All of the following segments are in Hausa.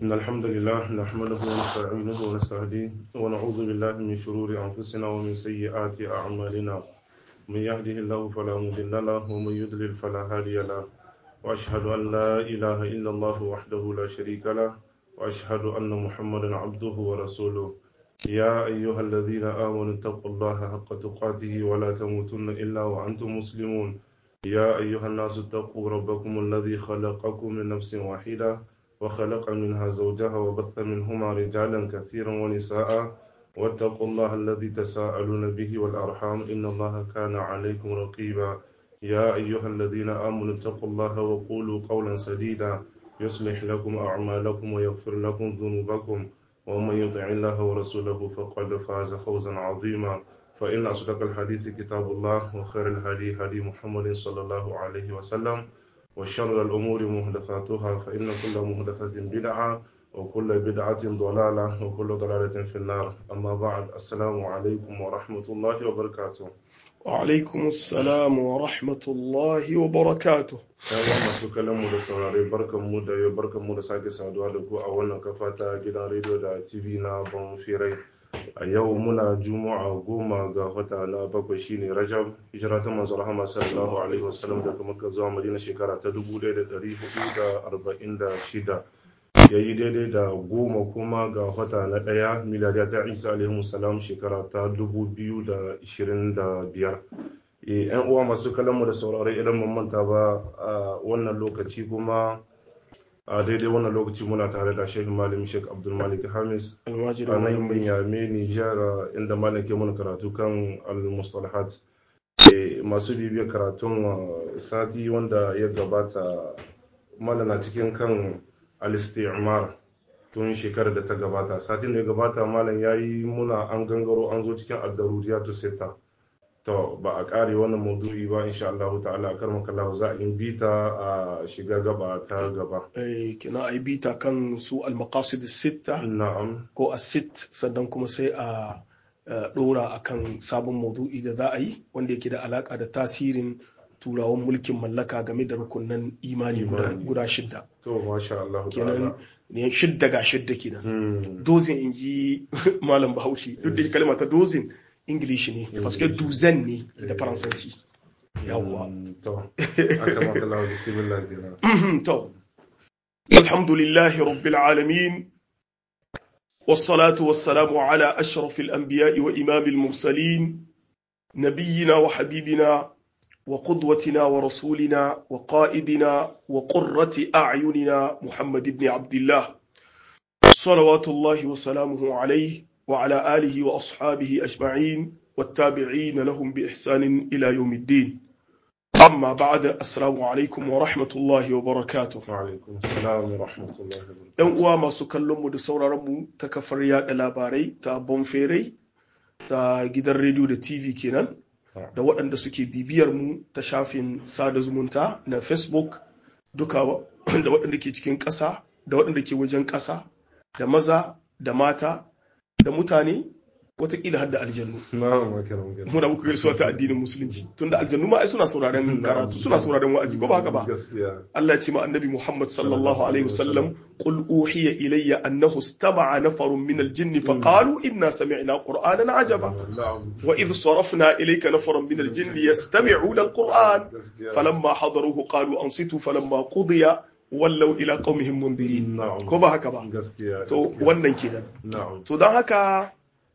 إن الحمد لله نحمده ونستعينه ونستهديه ونعوذ بالله من شرور أنفسنا ومن سيئات أعمالنا من يهده الله فلا مضل له ومن يضلل فلا هادي له وأشهد أن لا إله إلا الله وحده لا شريك له وأشهد أن محمدا عبده ورسوله يا أيها الذين آمنوا اتقوا الله حق تقاته ولا تموتن إلا وأنتم مسلمون يا أيها الناس اتقوا ربكم الذي خلقكم من نفس واحدة وخلق منها زوجها وبث منهما رجالا كثيرا ونساء واتقوا الله الذي تساءلون به والأرحام إن الله كان عليكم رقيبا يا أيها الذين آمنوا اتقوا الله وقولوا قولا سديدا يصلح لكم أعمالكم ويغفر لكم ذنوبكم ومن يطع الله ورسوله فقد فاز فوزا عظيما فإن أصدق الحديث كتاب الله وخير الهدي هدي محمد صلى الله عليه وسلم وشر الأمور محدثاتها فإن كل محدثة بدعة وكل بدعة ضلالة وكل ضلالة في النار أما بعد السلام عليكم ورحمة الله وبركاته وعلaikum assalam wa rahmatullahi wa barakatuh. yawa masu kallon mu da saurare barkan mu da yau barkan mu da sake saduwa da ku a wannan kafa ta gidan rediyo da tv na ban firai a yau muna juma'a goma ga wata na bakwai shine rajab hijira ta manzo rahama sallallahu alaihi wasallam daga makka zuwa madina shekara ta 1446 yayi daidai da goma kuma ga wata na daya miladiya ta isa alaihi salam shekara ta 2025 yan uwa masu kallonmu da saurare idan mun manta ba a wannan lokaci kuma a daidai wannan lokaci muna tare da shehu malam sheik abdul malik hamis a nan binyame nijar inda malam ke mana karatu kan al-mustalahat masu bibiyar karatun sati wanda ya gabata malam na cikin kan al-istimar tun shekarar da ta gabata satin da ya gabata malam ya yi muna an gangaro an zo cikin ad-daruriyatu sita to ba a kare wannan maudu'i ba insha Allah ta'ala a karmar kallahu za a yi bita a shiga gaba ta gaba Eh, kina ai bita kan su al-maqasid sitta na'am ko as-sitt sannan kuma sai a eh, dora akan sabon maudu'i da za a yi wanda yake da alaka da tasirin turawan mulkin mallaka game da rukunan imani guda, Imani. guda shidda to masha Allah kenan ta'ala ne shidda ga shidda kenan Hmm. dozin in ji malam bahaushe duk da kalma ta dozin english ne paske duzen ne da faransanci yawwa Hmm, to akarmar kallahu bismillah kenan تو الحمد لله رب العالمين والصلاة والسلام على أشرف الأنبياء وإمام المرسلين نبينا وحبيبنا وقدوتنا ورسولنا وقائدنا وقرة أعيننا محمد بن عبد الله صلوات الله وسلامه عليه وعلى آله وأصحابه أجمعين والتابعين لهم بإحسان إلى يوم الدين أما بعد السلام عليكم ورحمة الله وبركاته wa alaikum assalam wa rahmatullahi wa barakatuh ‘Yan uwa masu kallonmu da sauraronmu ta kafar yada labarai ta bonferai ta gidan rediyo da TV kenan da waɗanda suke bibiyar mu ta shafin sada zumunta na Facebook duka wa- da waɗanda ke cikin ƙasa da waɗanda ke wajen ƙasa da maza da mata da mutane watakila har da aljannu. na'am akaram kenan Muna muku gaisuwa ta addinin musulunci tunda aljannu ma ai suna sauraron karatu suna sauraron wa'azi ko ba haka ba. gaskiya Allah ya ce ma annabi Muhammad sallallahu alaihi wasallam qul uhiya ilayya annahu istama'a nafarun min al-jinni fa qalu inna sami'na qur'anan ajaba na'am wa idh sarafna ilayka nafaran min al-jinni yastami'una al-qur'an gaskiya falamma hadaruhu qalu ansitu falamma qudiya wallaw ila qaumihim mundirin na'am ko ba haka ba gaskiya to gaskiya. wannan kenan na'am to don haka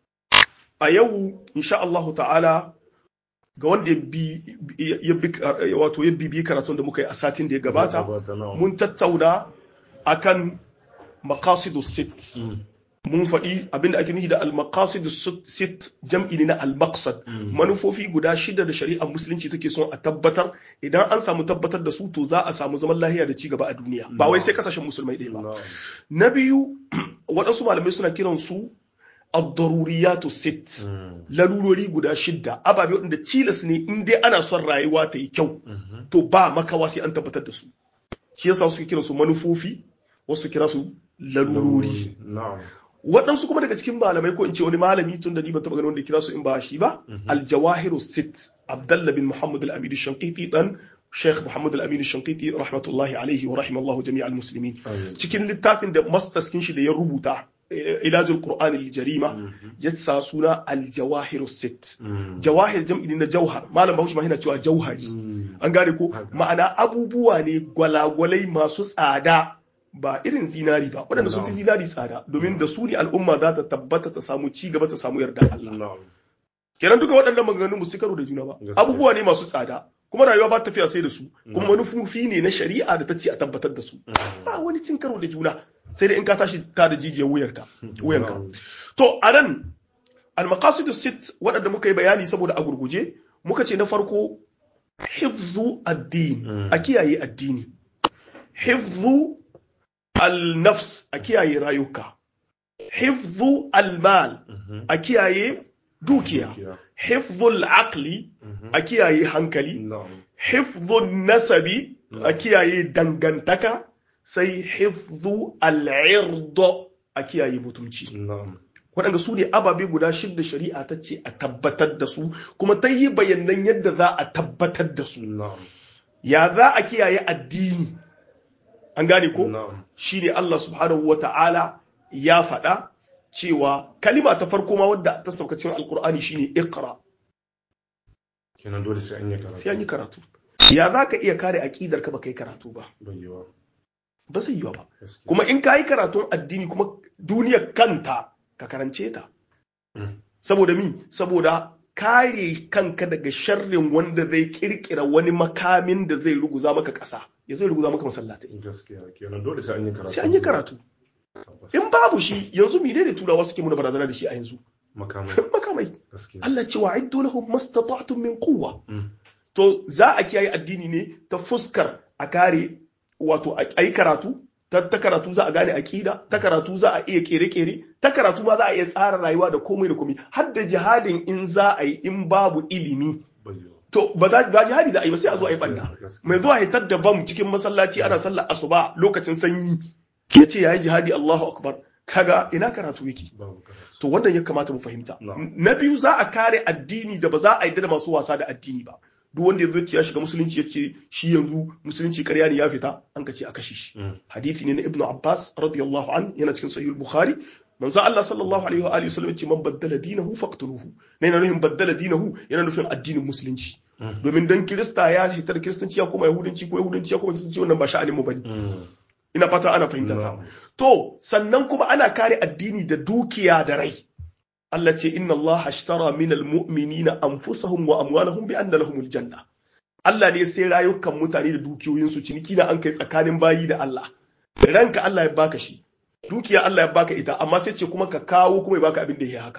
a yau insha Allahu ta'ala ga wanda ya bi ya bi wato ya bibi karatun da muka yi a satin da ya gabata na'am mun tattauna akan maqasidu sit Hmm. mun faɗi abinda ake nufi da al-maqasidu sit jam'i ne na al-maqsad manufofi guda shida da shari'ar musulunci take son a tabbatar idan an samu tabbatar da su to za a samu zaman lahiya da ci gaba a duniya ba wai sai kasashen musulmai ɗaya ba na'am na biyu waɗansu malamai suna kiran su ad-daruriyatu sit Hmm. larurori guda shidda ababe waɗanda cilas ne in dai ana son rayuwa ta yi kyau Mhm. to ba makawa sai an tabbatar da su shi yasa suke kiran su manufofi wasu kira su larurori na'am waɗansu kuma daga cikin malamai ko in ce wani malami tun da ni ban taɓa ganin wanda ya kira su in ba shi ba aljawahiru sit abdallah bin muhammad al-amid shanqiti dan Sheikh Muhammad Al-Amin Shankiti rahmatullahi alaihi wa rahimallahu jami'al muslimin Amin. cikin littafin da mastaskin shi da ya rubuta eh, ilajul Qur'an al-jarima Mhm. ya sa suna al-jawahir sit Mm. jawahir jam'i ne na jauhar malam Bahaushe ma yana cewa jauhari Mm. an gane ko Haka. ma'ana abubuwa ne gwalagwalai masu tsada ba irin zinari ba waɗanda sun fi Na'am. zinari tsada domin da su ne al'umma za ta tabbata ta samu ci gaba ta samu yarda Allah Na'am. kenan duka waɗannan maganganun su karo da juna ba Gaskiya. abubuwa ne masu tsada kuma rayuwa ba ta tafiya sai da su kuma Na'am. manufofi ne na shari'a da ta ce a tabbatar da su Mm. ba wani cin karo da juna sai dai in ka tashi ta da jijiyar wuyarka wuyanka Na'am. to a nan almaqasidu sit waɗanda muka yi bayani saboda a gurguje muka ce na farko hifzu addini Mm. a kiyaye addini hifzu al-nafs a kiyaye rayuka hifzu al-mal Mhm. a kiyaye dukiya Dukiya. hifzu al-aqli Mhm. a kiyaye hankali Na'am. hifzu nasabi a Na'am. kiyaye dangantaka sai hifzu al-ird a kiyaye mutunci Na'am. waɗanda su ne ababe guda shidda shari'a ta ce a tabbatar da su kuma ta yi bayanan yadda za a tabbatar da su Na'am. ya za a kiyaye addini an gane ko Na'am. shi ne Allah subhanahu wa ta'ala ya faɗa cewa kalima ta farko ma wadda ta saukacin alkur'ani shine iqra Kenan dole sai an yi karatu. sai an yi karatu ya za ka iya kare aƙidar ka ba kai karatu ba Bai yiwa. ba zai yiwa ba Gaskiya. kuma in ka yi karatun addini kuma duniyar kanta ka karance ta Mm. saboda mi saboda kare kanka daga sharrin wanda zai kirkira wani makamin da zai ruguza maka ƙasa ya zai ruguza maka masallatai Gaskiya. Kenan dole sai an yi karatu. sai an yi karatu Tabbas. in babu shi yanzu mine ne turawa suke muna barazana da shi a yanzu Makamai. makamai Gaskiya. Allah ce wa aiddu lahum mastata'tum min quwwa Mm. to za a kiyaye addini ne ta fuskar a kare wato a yi karatu ta, ta karatu za a gane aqida ta karatu za a iya kere-kere ta karatu ma za a iya tsara rayuwa da komai da komai har da jihadin in za a yi in babu ilimi Bai yiwa. to ba za ba jihadi za a yi ba sai a zo a yi banda Gaskiya. mai zuwa hitar da bam cikin masallaci ana sallar asuba lokacin sanyi ya ce yayi jihadi Allahu akbar kaga ina karatu yake Babu karatu. to wannan ya kamata mu fahimta Na'am. na biyu za a kare addini da ba za a yi da masu wasa da addini ba duk wanda ya zo ya shiga musulunci yace shi yanzu musulunci ƙarya ne ya fita an ka ce a kashe shi Mm. hadisi ne na ibnu abbas radiyallahu an yana cikin sahih bukhari manzo Allah sallallahu alaihi wa alihi wasallam yace man baddala dinahu faqtuluhu ne yana nufin baddala dinahu yana nufin addinin musulunci Mm. domin dan kirista ya hitar kiristanci ya koma yahudanci ko yahudanci ya koma kiristanci wannan ba sha'anin mu bane Mm. ina fata ana fahimta ta Na'am. To, sannan kuma ana kare addini da dukiya da rai. Allah ce, Inna Allah ashtara min almu'minina anfusahum wa amwalahum bi anna lahumul janna. Allah ne sai rayukan mutane da dukiyoyinsu ciniki na an kai tsakanin bayi da Allah. Ranka Allah ya baka shi. Dukiya Allah ya baka ita, amma sai ce kuma ka kawo kuma ya baka abin da ya haka.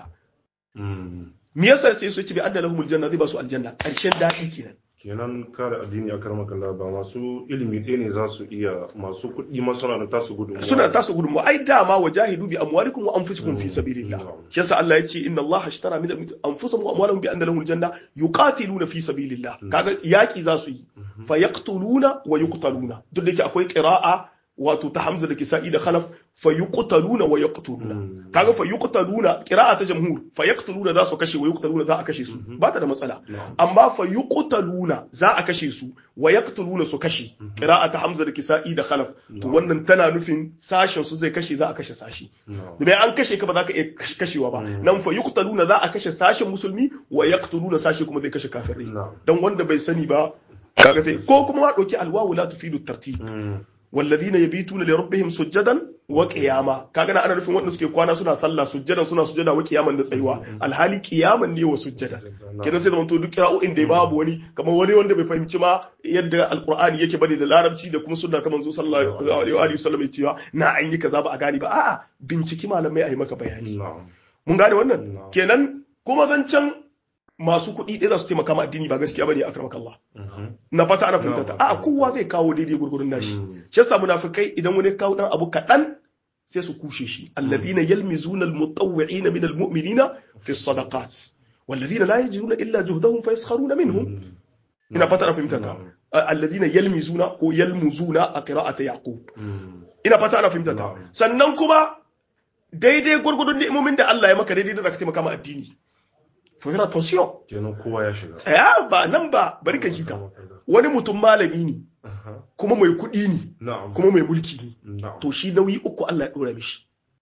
Mm. Me yasa sai su ce bi anna lahumul janna zai ba su aljanna. Ƙarshen daɗi kenan. kenan kare addini a karmaka ba masu ilimi ɗaya ne za su iya masu kuɗi ma suna da tasu gudunmuwa suna tasu gudunmu ai dama wa jahidu bi amwalikum wa anfusikum fi sabilillah Mm. shi yasa Allah ya ce inna Allah ashtara min anfusihim wa amwalihim bi anna lahumul janna yuqatiluna fi sabilillah kaga yaki za su yi fa yaqtuluna wa yuqtaluna duk da yake akwai qira'a wato ta Hamza da Kisa'i da Khalaf fa yuqtaluna wa yaqtuluna Mm. kaga fa yuqtaluna qira'a ta jamhur fa yaqtuluna za su kashe wa yuqtaluna za a kashe su ba ta da matsala Na'am. amma fa yuqtaluna za a kashe su wa yaqtuluna su kashe qira'a ta Hamza da Kisa'i da Khalaf to wannan tana nufin sashen su zai kashe za a kashe sashi Na'am. domin an kashe ka ba za ka iya kashe- kashewa ba nan fa yuqtaluna za a kashe sashen musulmi wa yaqtuluna sashi kuma zai kashe kafirai Na'am. dan wanda bai sani ba kaga sai ko kuma ma dauki alwawu la tufidu tartib Mm. والذين يبيتون لربهم سجدا وقياما kaga na ana nufin wanda suke kwana suna sallah sujjadan suna sujjada wa qiyaman da tsayuwa alhali qiyaman ne wa sujjada kenan sai zamanto duk qira'o'in da babu wani kamar wani wanda bai fahimci ma yadda alqur'ani yake bane da larabci da kuma sunna ta manzo sallallahu alaihi wa alihi wasallam ya cewa na an yi kaza ba a gane ba a'a binciki malamai a yi maka bayani Na'am. mun gane wannan Na'am. kenan kuma zancen masu kuɗi ɗaya za su taimaka ma addini ba gaskiya bane akramakallah Mhm. na fata ana fahimta ta Na'am. a kowa zai kawo daidai gurgurun nashi Mm. shi yasa munafikai idan wani ya kawo dan abu kaɗan sai su kushe shi alladhina yalmizuna almutawwi'ina min almu'minina fi sadaqat walladhina la yajiduna illa juhdahum fayaskharuna minhum Mm. ina fata ana fahimta ta Na'am. alladhina yalmizuna ko yalmuzuna a qira'ati yaqub Mm. ina fata ana fahimta ta Na'am. sannan kuma daidai gurgudun ni'imomin da Allah ya maka daidai da zaka taimaka ma addini fa fira attention kenan kowa ya shiga tsaya ba nan ba bari ka ji ta wani mutum malami ne Aha. kuma mai kuɗi ne Na'am. kuma mai mulki ne Na'am. to shi nauyi uku Allah ya ɗora mishi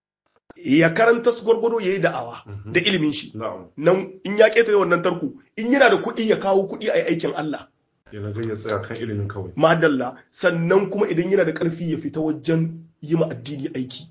ya karanta su gwargwado ya yi da'awa Mhm. da ilimin shi Na'am. nan in ya ƙetare wannan tarko in yana da kuɗi ya kawo kuɗi a yi aikin Allah Yana ga ya tsaya kan ilimin kawai. madalla sannan kuma idan yana da ƙarfi ya fita wajen yi ma addini aiki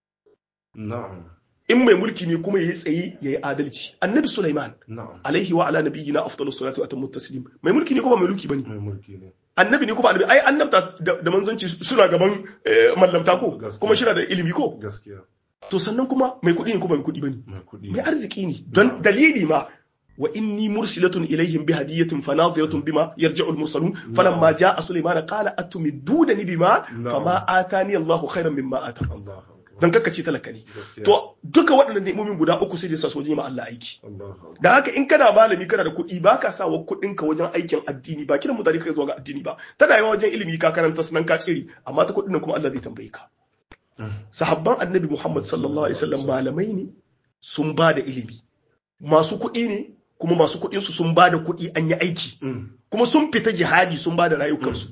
Na'am. in mai mulki ne kuma ya yi tsaye ya yi adalci annabi Sulaiman Na'am. alaihi wa ala nabiyyina afdalus salatu wa atammu taslim mai mulki ne kuma mai mulki bane Mai mulki ne. annabi ne kuma annabi ai annabta da da manzanci suna gaban eh, mallamta ko Gaskiya. kuma shi na da ilimi ko Gaskiya. to sannan kuma mai kuɗi ne kuma mai kuɗi bane Mai kuɗi. mai arziki ne don dalili ma wa inni mursilatun ilaihim bi hadiyatin fanadiratun bima yarji'u al-mursalun falamma ja'a sulaiman qala atumidunani bima Na'am. fama atani Allahu khairan mimma ata Allahu akbar. dan kakkace talaka ne Gaskiya. to duka waɗannan ni'imomin guda uku sai da sa soje ma Allah aiki Allahu akbar. da haka in kana malami kana da kuɗi ba ka sa wa kuɗinka wajen aikin addini ba kiran mutane ka zuwa ga addini ba tana yawa wajen ilimi ka karanta sunan ka tsiri amma ta kuɗin nan kuma Allah zai tambaye ka sahabban annabi Muhammad sallallahu alaihi wasallam malamai ne sun ba da ilimi masu kuɗi ne kuma masu kuɗin su sun ba da kuɗi an yi aiki Mm. kuma sun fita jihadi sun ba da rayukansu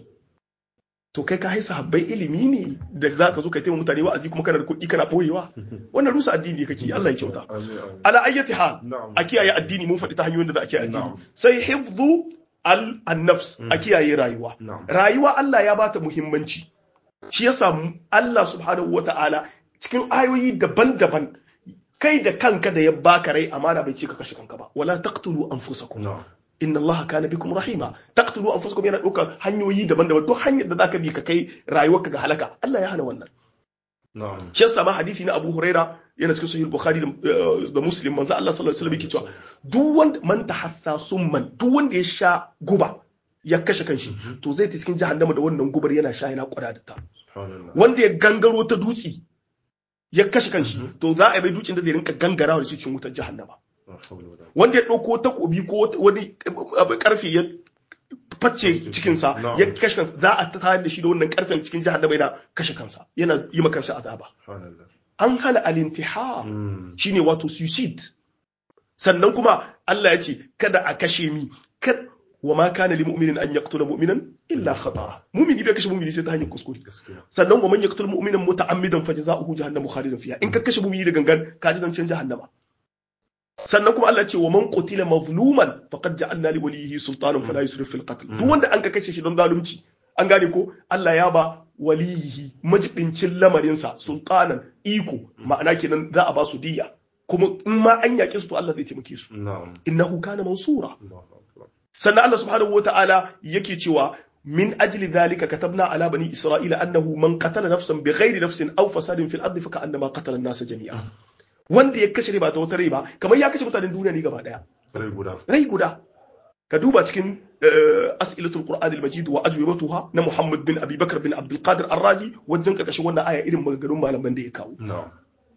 to kai ka hai sahabbai ilimi ne da za ka zo kai taimaka mutane wa'azi kuma kana da kuɗi kana ɓoyewa wannan rusa addini kake yi, Allah ya kyauta Amin, amin. ala ayyati hal Na'am. a kiyaye addini mun faɗi ta hanyoyin da za a kiyaye addini Na'am. sai hifzu al annafs a kiyaye rayuwa Na'am. rayuwa Allah ya bata muhimmanci shi yasa mu- Allah subhanahu wata'ala cikin ayoyi daban-daban kai da kanka da ya baka rai amana bai ce ka kashe kanka ba wala taqtulu anfusakum Na'am. inna Allah kana bikum rahima taqtulu anfusakum yana ɗaukar hanyoyi daban-daban duk hanyar da zaka bi ka kai rayuwarka ga halaka Allah ya hana wannan Na'am. shi yasa ma hadisi na Abu Huraira yana cikin sahih Bukhari da, eh, da Muslim manzo Allah sallallahu alaihi wasallam yake cewa duk wanda man tahassa summan duk wanda ya sha guba ya kashe kanshi to zai ta cikin jahannama da wannan gubar yana sha yana kwada da ta Subhanallah. wanda ya gangaro ta dutse ya kashe kanshi to za a yi mai dutsen da zai rinka gangarawa da shi cikin wutar jahannama La hawla wala wanda ya ɗauko takobi ko wata- wani abu karfe ya facce cikinsa Na'am. ya kashe kansa za a tayar da shi da wannan karfen cikin jahannama yana kashe kansa yana yi ma kansa azaba Subhanallah. an hana alintihar Mm. shine wato suicide sannan kuma Allah ya ce kada a kashe mi kad wa ma kana lil mu'minin an yaqtula mu'minan illa khata mu'mini bai kashe mu'mini sai ta hanyar kuskure Gaskiya. sannan wa man yaqtul mu'minan muta'ammidan fajza'uhu jahannamu khalidan fiha in ka kashe mu'mini da gangan ka ji zancen jahannama sannan kuma Allah ya ce wa man qutila mazluman faqad ja'alna li waliyhi sultanan fala yusrif fil qatl duk wanda an ka kashe shi don zalunci an gane ko Allah ya ba waliyihi majibincin lamarinsa sultanan iko ma'ana kenan za a ba su diya kuma in ma an yaƙe su to Allah zai taimake su Na'am. innahu kana mansura Allahu akbar. sannan Allah subhanahu wata'ala yake cewa min ajli dhalika katabna ala bani isra'ila annahu man qatala nafsan bighairi nafsin aw fasadin fil ardi faka annama qatala an-nasa jami'a wanda ya kashe ba ta wata rai ba kamar ya kashe mutanen duniya ne gaba daya Rai guda. rai guda ka duba cikin eh, as'ilatul qur'an al-majid wa ajwibatuha na Muhammad bin Abi Bakar bin Abdul Qadir Ar-Razi wajen karkashin wannan aya irin maganganun malaman da ya kawo Na'am.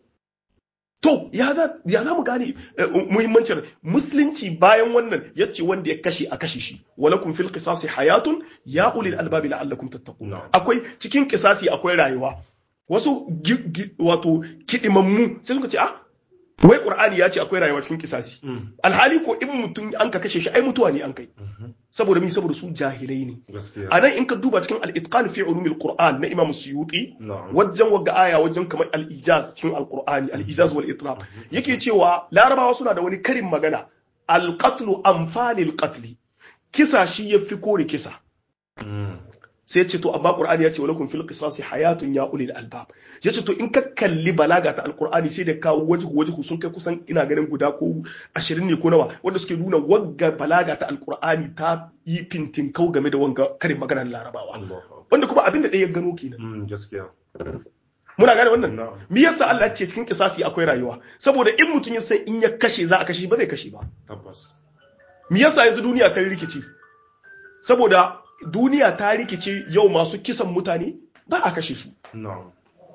To, ya za ya za mu gane eh, muhimmancin musulunci bayan wannan ya ce wanda ya kashe a kashe shi walakum fil qisasi hayatun ya ulil albabi la'allakum tattaqun Na'am. akwai cikin kisasi akwai rayuwa wasu gi- gi- wato kidimammu sai suka ce ah wai qur'ani ya ce akwai rayuwa cikin kisasi Mm. alhali ko in mutum an ka kashe shi ai mutuwa ne an kai Mhm. saboda mi saboda su jahilai ne Gaskiya. a nan in ka duba cikin al-itqan fi ulumil qur'an na imam suyuti Na'am. wajen wagga aya wajen kamar al-ijaz cikin al-qur'ani al-ijaz wal itlaq yake cewa larabawa suna da wani karin magana al-qatlu amfalil qatli kisa shi yafi kore kisa Mm. sai ya ce to amma qur'ani ya ce walakum fil qisasi hayatun ya ulil albab ya ce to in ka kalli balaga ta alqur'ani sai da kawo wajhu wajhu sun kai kusan ina ganin guda ko 20 ne ko nawa wanda suke nuna wagga balaga ta alqur'ani ta yi fintin kau game da wanga karin maganar larabawa Allahu akbar. wanda kuma abin da ɗaya ya gano kenan Mm. Gaskiya. muna gane wannan Na'am. me yasa Allah ya ce cikin kisasi akwai rayuwa saboda in mutum ya san in ya kashe za a kashe ba zai kashe ba Tabbas. me yasa yanzu duniya ta rikice saboda duniya ta rikice yau masu kisan mutane ba a kashe su Na'am.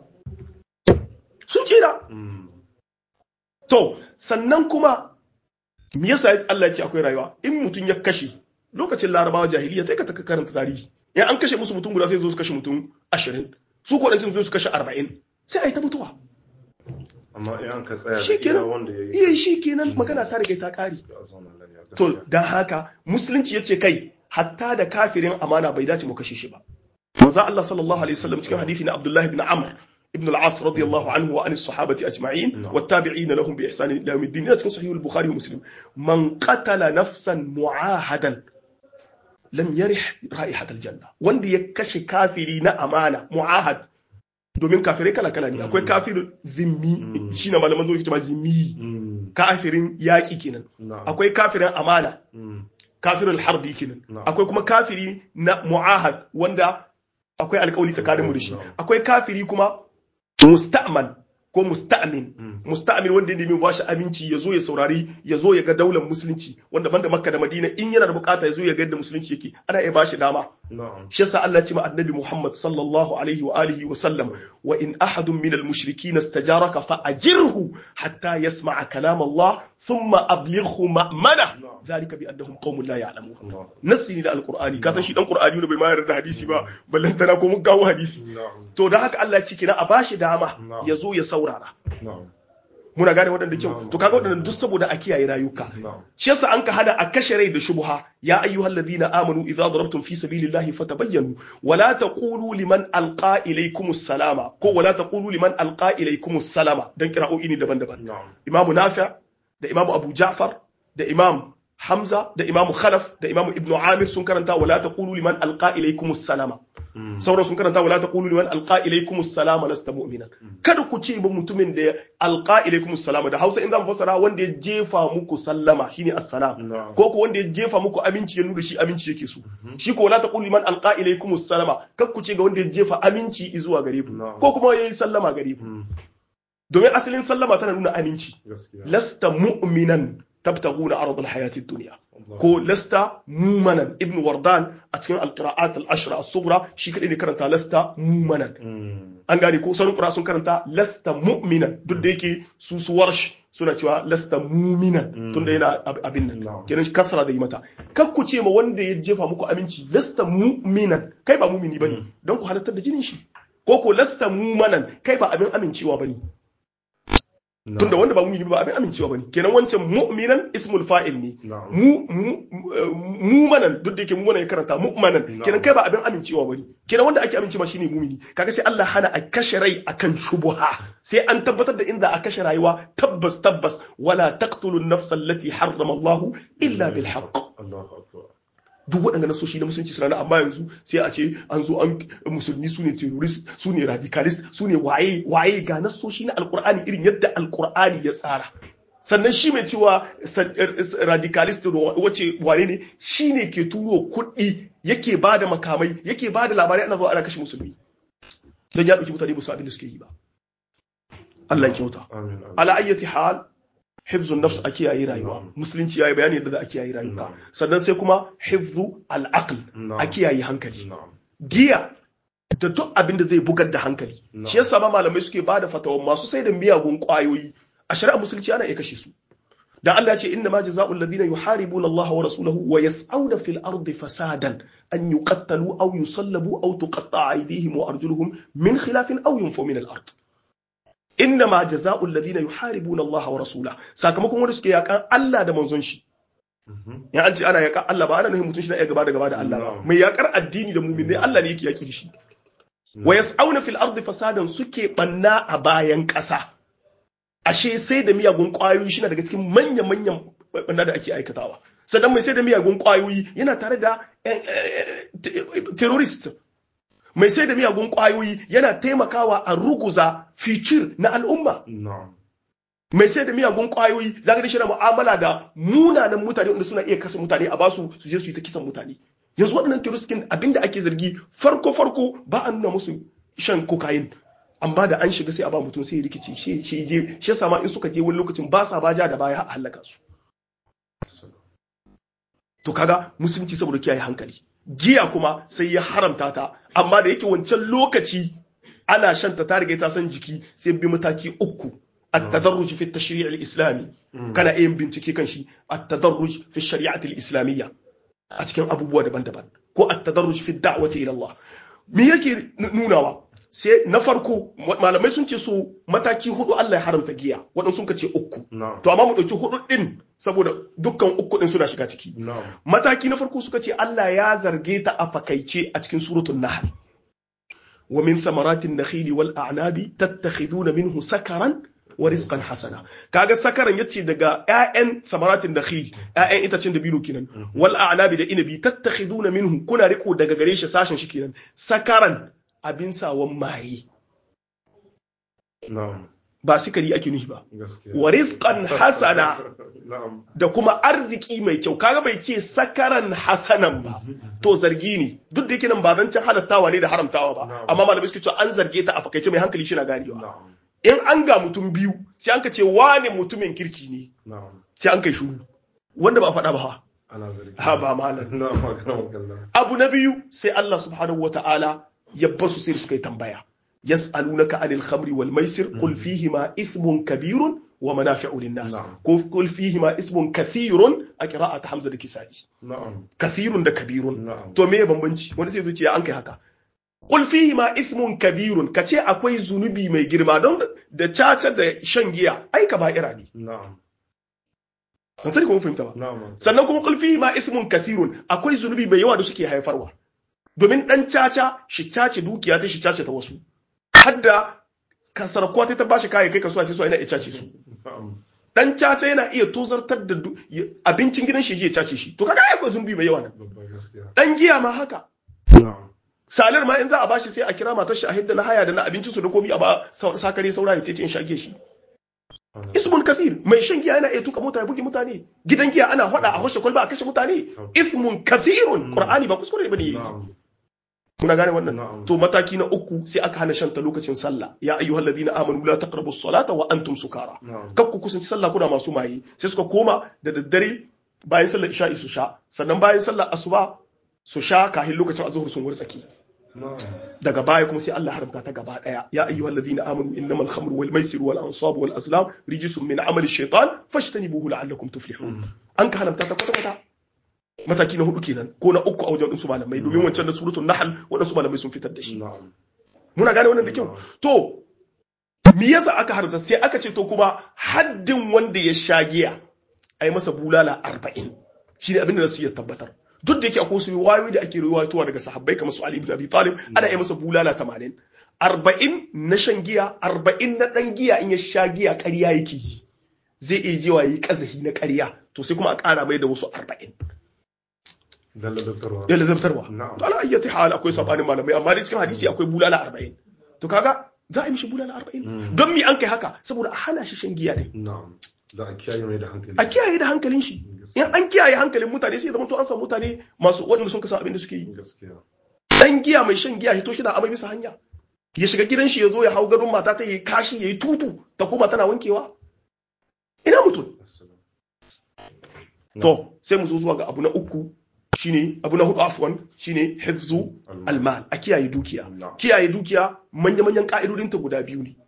sun tsira Mm. to sannan kuma me yasa Allah ya ce akwai rayuwa in mutum ya kashe lokacin larabawa jahiliya sai ka taka karanta tarihi in an kashe musu mutum guda sai zo su kashe mutum ashirin su kodancin zo su kashe arba'in sai a yi ta mutuwa Amma in an ka tsaya da shi iya kenan wanda ya iya yi. shi kenan magana ta riga ta kare A zauna lafiya. to Gaskiya. don haka musulunci ya ce kai hatta da kafirin amana bai dace mu kashe shi ba manzo Allah sallallahu alaihi wasallam cikin hadisi na Abdullah ibn Amr ibn al-As radiyallahu anhu wa an as-sahabati ajma'in Na'am. wattabi'ina lahum bi ihsan ila yawm الدين cikin sahih al-Bukhari wa Muslim man qatala nafsan mu'ahadan lam yarih ra'ihat al-janna wanda ya kashe kafiri na amana mu'ahad domin kafirai kala kala ne akwai kafirin zimmi Mm. shine malaman zuwa ke zimmi Mm. kafirin yaƙi kenan Na'am. akwai kafirin amana Mm. kafirin harbi kenan Na'am. akwai kuma kafiri na mu'ahad wanda akwai alkawali tsakanin mu da shi Na'am. akwai kafiri kuma musta'man ko musta'min Mm. musta'min wanda ya nemi ba shi aminci ya zo ya saurari ya zo ya ga daular musulunci wanda banda makka da madina in yana da bukata ya zo ya ga yadda musulunci yake ana iya ba shi dama Na'am. shi yasa Allah ya ce ma annabi Muhammad sallallahu alaihi wa alihi wa sallam wa in ahadun min al-mushrikin istajaraka fa ajirhu hatta yasma'a kalam Allah thumma ablighu ma'mana dhalika bi annahum qaumun la ya'lamun Allah. nassi ne da alqur'ani ka san shi dan qur'ani ne bai ma yarda da hadisi ba ballan tana ko mun kawo hadisi Na'am. to da haka Allah ya ce kina a bashi dama Na'am. ya zo ya saurara Na'am. muna gane waɗanda kyau Na'am. to kaga waɗannan duk saboda a kiyaye rayuka Na'am. shi yasa an ka hana a kashe rai da shubha ya ayyuhal ladina amanu idza darabtum fi sabilillahi fatabayyanu wala taqulu liman alqa ilaykumus salama ko wala taqulu liman alqa ilaykumus salama dan kira'o'i ne daban-daban Na'am. imamu nafi' da imamu abu ja'far da imam hamza da imamu khalaf da imamu ibnu amir sun karanta wala taqulu liman alqa ilaykumus salama Mm. sauran sun karanta wala taqulu liman alqa ilaykumus salama lasta mu'minan kada ku ce ba mutumin da ya alqa ilaykumus salama da Hausa in zan fassara wanda ya jefa muku sallama shine assalam Na'am. ko ko wanda ya jefa muku aminci ya nuna shi aminci yake so shi ko wala taqulu liman alqa ilaykumus salama kar ku ce ga wanda ya jefa aminci zuwa gare ku Na'am. ko kuma yayi sallama gare ku Mm. domin asalin sallama tana nuna aminci Gaskiya. lasta mu'minan tabtaguna aradul hayatid dunya Allah. ko lasta mumanan ibn wardan a cikin alqira'at al-ashra as-sughra shi kadai ne karanta lasta mumanan Mm. an gane ko sauran qira'a sun karanta lasta mu'minan duk da yake su su warsh suna cewa lasta muminan Mm. tunda yana ab- abin nan Na'am. kenan kasra da yi mata kar ku ce ma wanda ya jefa muku aminci lasta mu'minan kai ba mumini bane Mm. don ku halartar da jinin shi ko ko lasta mumanan kai ba abin amincewa bane Na'am. tunda wanda ba mumini ba abin amincewa bane kenan wancan mu'minan ismul fa'il ne Na'am. mu mu mumanan duk da yake mumanan ya karanta mu'manan Na'am. kenan kai ba abin amincewa bane kenan wanda ake amincewa shine mumini kaga sai Allah hana a kashe rai akan shubuha sai an tabbatar da inda a kashe rayuwa tabbas tabbas wala taqtulun nafsa allati harrama Allah illa bil haqq Allahu akbar. duk waɗanda nasoshi na musulunci suna nan amma yanzu sai a ce an zo an musulmi su ne terrorist su ne radicalist su ne waye waye ga nasoshi na alkur'ani irin yadda alkur'ani ya tsara sannan shi mai cewa san- er- er- radicalist wace wane ne shi ne ke turo kuɗi yake ba da makamai yake ba da labarai ana zuwa ana kashe musulmi don ya ɗauki mutane ba su abin da suke yi ba Allah ya kyauta Amin. amin. ala ayyati hal hifzun nafs a kiyaye rayuwa Na'am. musulunci yayi bayani yadda za a kiyaye rayuwa Na'am. sannan sai kuma hifzu al-aql Na'am. a kiyaye hankali Na'am. giya da duk abin da zai bugar da hankali Na'am. shi yasa ma malamai suke bada fatawa masu sai da miyagun kwayoyi a shari'ar musulunci ana iya kashe su dan Allah ya ce inna ma jazaa'ul ladina yuharibuna Allah wa rasulahu wa yas'auna fil ardi fasadan an yuqattalu aw yusallabu aw tuqatta'a aydihim wa arjuluhum min khilafin aw yunfu min al-ard inna ma jazaa'ul ladina yuharibuna Allah wa rasulahu sakamakon wanda suke yakan Allah da manzon shi Mhm. ya an ce ana yakan Allah ba ana nufin mutum shi na iya gaba da gaba da Allah ba Na'am. mai yakar addini da mumin ne Allah ne yake yaki da shi wa yas'auna fil ardi fasadan suke banna a bayan ƙasa ashe sai da miyagun ƙwayoyi shi na daga cikin manyan manyan banna da ake aikatawa sannan mai sai da miyagun ƙwayoyi yana tare da eh, eh, te- terrorist mai sai da miyagun ƙwayoyi yana taimakawa a ruguza fitir na al'umma Na'am. mai sai da miyagun ƙwayoyi za ka shi na mu'amala da munanan mutane wanda suna iya kasa mutane a basu su je su yi ta kisan mutane yanzu waɗannan terrorist abinda ake zargi farko farko ba a nuna musu shan cocaine amma da an shiga sai a ba mutum sai ya rikice shi shi je shi yasa ma in suka je wani lokacin ba sa baja da baya a halaka su to kaga musulunci saboda kiyaye hankali giya kuma sai ya haramta ta amma da yake wancan lokaci ana shan ta ta riga ta san jiki sai bi mataki uku at-tadarruj fi at-tashri' al-islami kana yin bincike kan shi at-tadarruj fi shari'ati al-islamiyya a cikin abubuwa daban-daban ko at-tadarruj fi ad-da'wati ila Allah me yake n- nunawa sai na farko malamai sun ce su mataki hudu Allah ya haramta giya waɗansu sun ce uku Na'am. to amma mu ɗauki hudu ɗin saboda dukkan uku din suna shiga ciki na'am mataki na farko suka ce Allah ya zarge ta a fakaice a cikin suratul nahl wa min thamaratin nakhili wal a'nabi tattakhiduna minhu sakaran wa rizqan hasana kaga sakaran yace daga ƴaƴan thamaratin nakhil ƴaƴan itacen da bino kenan wal a'nabi da inabi tattakhiduna minhu kuna riko daga gare shi sashen shi kenan sakaran abin sawan maye na'am ba sikari ake nufi ba gaskiya wa rizqan hasana na'am da kuma arziki mai kyau kaga bai ce sakaran hasanan ba to zargi ne duk da yake nan ba zancen halattawa ne da haramtawa ba Na'am. amma malamai suke cewa an zarge ta a fakaice mai hankali shi na ganewa na'am in an ga mutum biyu sai an ka ce wane mutumin kirki ne na'am sai an kai shuru wanda ba a faɗa ba ha ana zargi ha ba malam na'am magana kallon abu na biyu sai Allah subhanahu wata'ala ya bar su sai suka yi tambaya yas'alunaka anil khamri wal maisir qul fihima ithmun kabirun wa manafi'u lin-nas Na'am. ko qul fihima ismun kathirun a qira'at hamza da kisa'i na'am kathirun da kabirun na'am to me bambanci wani sai zuciya an kai haka qul fihima ithmun kabirun kace akwai zunubi mai girma don da caca da shan giya ai kaba'ira ne na'am ban sani ko mun fahimta ba na'am sannan kuma qul fihima ithmun kathirun akwai zunubi mai yawa da suke haifarwa domin dan caca shi cace dukiya ta shi cace ta wasu hadda kasar kwata ta bashi kayan kai kasuwa sai so ina ya cace su na'am dan caca yana iya tozartar da du- ya- abincin gidan shi ya cace shi to kaga ai akwai zunubi mai yawa nan babban gaskiya dan giya ma haka na'am salar ma in za a bashi sai a kira matar shi a hidda na haya da na abincin su da komi a ba sa- sakare saura ya tace in shage shi ana ismun kafir mai shan giya yana iya tuka mota ya buge mutane gidan giya ana hada a hoshe kwalba a kashe mutane ismun kafirun qur'ani ba kuskure bane na'am muna gane wannan Na'am. to mataki na uku sai aka hana shanta lokacin sallah ya ayyuhal ladina amanu la taqrabu salata wa antum sukara na'am kar ku kusanci sallah kuna masu maye sai suka koma da daddare bayan sallar isha'i su sha sannan bayan sallar asuba su sha kahin lokacin azhur sun wursaki na'am daga baya kuma sai Allah haramta ta gaba daya ya ayyuhal ladina amanu innamal khamru wal maisir wal ansab wal azlam rijsun min amali shaytan fashtanibuhu la'allakum tuflihun an ka haramta ta kwata kwata mataki na hudu kenan ko na uku a wajen su malamai domin wancan na suratul nahl wadansu malamai sun fitar da shi na'am muna gane wannan da kyau to me yasa aka haramta sai aka ce to kuma haddin wanda ya sha giya a yi masa bulala arba'in shi ne abinda nasu ya tabbatar duk da yake akwai su wayoyi da ake riwayatowa daga sahabbai kamar su Ali ibn Abi Talib ana yi masa bulala tamanin arba'in na shan giya arba'in na dan giya in ya sha giya ƙarya yake yi zai iya jewa yi kazahi na ƙarya to sai kuma a ƙara mai da wasu arba'in dalla doktorwa ya lazabtarwa Na'am. to ala ayyati hal akwai sabanin malamai amma dai cikin hadisi akwai bulala 40 to kaga za a yi mishi bulala 40 don mi an kai haka saboda a hana shi shan giya din na'am da a kiyaye mai da hankali a kiyaye da hankalin shi in an kiyaye hankalin mutane sai ya zama to an samu mutane masu waɗanda sun kasa abin da suke yi gaskiya dan giya mai shan giya hito shi da amai bisa hanya ya shiga gidan shi ya zo ya hau gadon mata ta yi kashi ya yi tutu ta koma tana wankewa ina mutum Assalam. to sai mu zo zuwa ga abu na uku shine abu na hudu afwan shine hifzu almal a kiyaye dukiya Na'am. kiyaye dukiya manya-manyan ka'idodinta guda biyu ne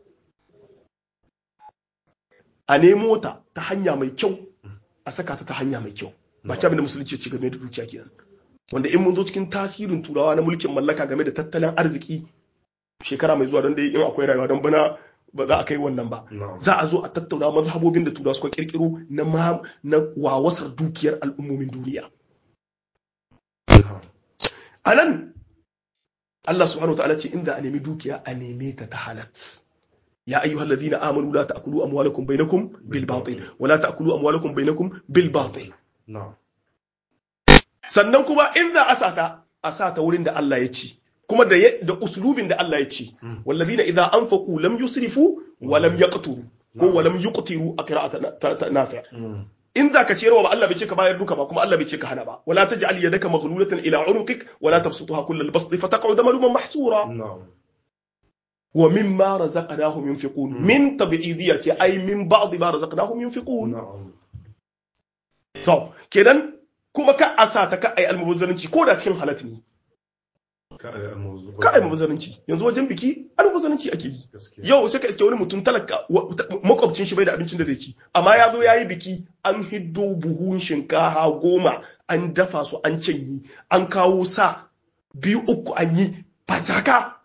a nemo ta ta hanya mai kyau a saka ta ta hanya mai kyau ba abin da musulunci ya ce game da dukiya kenan wanda in mun zo cikin tasirin turawa na mulkin mallaka game da tattalin arziki shekara mai zuwa don dai in akwai rayuwa don bana ba za a kai wannan ba Na'am. za a zo a tattauna mazhabobin da turawa suka kirkiro na ma na wawasar dukiyar al'ummomin duniya Na'am. a nan Allah subhanahu wa ta'ala ce inda a nemi dukiya a neme ta ta halat ya ayyuhal ladina amanu la ta'kulu amwalakum bainakum bil batil wa la ta'kulu amwalakum bainakum bil batil Na'am. sannan kuma in za a sata a sata wurin da Allah ya ci kuma da ya- da uslubin da Allah ya ci walladina idza anfaqu lam yusrifu wa lam yaqturu ko wa lam yuqtiru a qira'ata na- ta- ta- nafi' Mm. in za ka ciyarwa ba Allah bai ce ka bayar duka ba kuma Allah bai ce ka hana ba wala taj'al yadaka maghlulatan ila unuqik wala tabsutha kullal basti fataq'ud maluman mahsura Na'am. wa mimma razaqnahum yunfiqun min tabi'idiyati ay min ba'd ma razaqnahum yunfiqun Na'am. to kenan kuma ka asa ta ka ai almubazzaranci ko da cikin halat ne Ka ai almuzu. ka ai almubazzaranci yanzu wajen biki almubazzaranci ake yi Gaskiya. yau sai ka iske wani mutum talaka wa- ta- makwabcin shi bai da abincin da zai ci amma ya zo ya yi biki an hiddo buhun shinkafa goma an dafa su an canyi an kawo sa biyu uku an yi fataka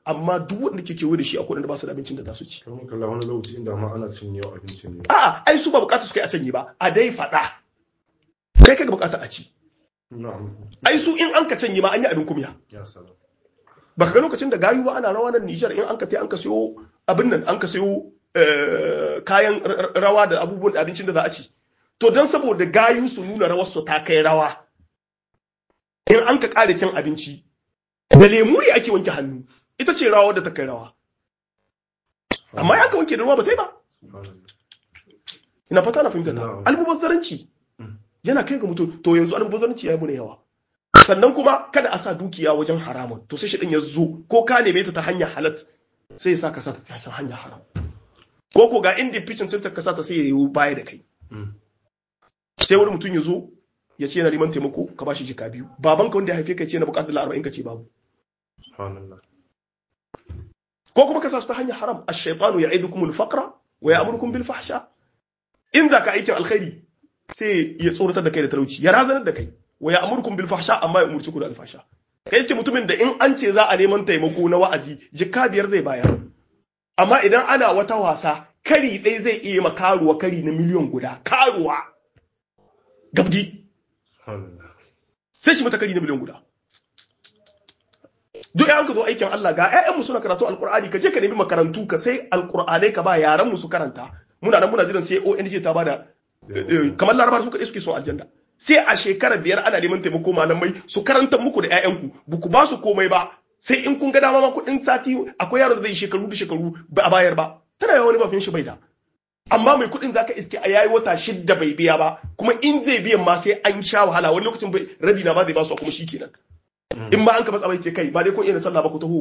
amma duk wanda ke kewaye da shi akwai wanda ba su da abincin da za su ci kamar kalla wani lokaci inda ma ana cin yau abincin ne a'a ai su ba bukata su kai a canye ba a dai faɗa kai kaga bukata a ci na'am ai su in an ka canye ma an yi abin kumya ya salam baka ga lokacin da gayu ba ana rawa nan Nijar in an ka tai an ka sayo abin nan an ka sayo eh, kayan r- r- rawa da abubuwan da abincin da za a ci to don saboda gayu su nuna rawar su ta kai rawa in an ka kare cin abinci da lemu ne ake wanke hannu ita ce rawa da ta kai rawa amma ya ka wanke da ruwa ba ta yi ba Subhanallah. ina fata na fahimta ta Na'am. almubazzaranci Mm. yana kai ga mutum to yanzu almubazzaranci ya yi muna yawa sannan kuma kada a sa dukiya wajen haramun to sai shi din ya zo ko ka neme ta ta hanyar halat sai ya sa ka sa ta ta hanyar haram ko ko ga inda ficin cin ka sa ta sai ya yi baya da kai Mm. sai wani mutum ya zo ya ce yana neman taimako ka bashi jika biyu babanka wanda ya haife ka ya ce na bukatar dala arba'in ka ce babu Subhanallah. ko kuma ka sa su ta hanyar haram ash-shaytanu ya'idukum al-faqra wa ya'murukum bil fahsha in za ka aikin alkhairi sai ya tsoratar da kai da talauci ya razanar da kai wa ya'murukum bil fahsha amma ya umurci ku da alfasha kai iske mutumin da in an ce za a neman taimako na wa'azi jikka biyar zai bayar amma idan ana wata wasa kari ɗaya zai iya ma karuwa kari na miliyon guda karuwa gabdi Subhanallah. sai shi mata kari na miliyan guda duk yayan ka zo aikin Allah ga ƴaƴanmu suna karatu alqur'ani ka je ka nemi makarantu ka sai alqur'anai ka ba yaran mu su karanta muna nan muna jiran sai ONG ta bada eh, kamar larabar su kaɗai suke son aljanna sai a shekara biyar ana neman taimako malamai su karanta muku da ƴaƴanku ba ku ba su komai ba sai in kun ga dama ma kuɗin sati akwai yaro da zai shekaru da shekaru ba a bayar ba tana yawa wani bafin shi bai da amma mai kuɗin zaka iske a yayi wata shidda bai biya ba kuma in zai biyan ma sai an sha wahala wani lokacin bai rabi na ba zai ba su kuma shikenan in ma an ka matsa bai ce kai ba dai ko iya sallah ba ku taho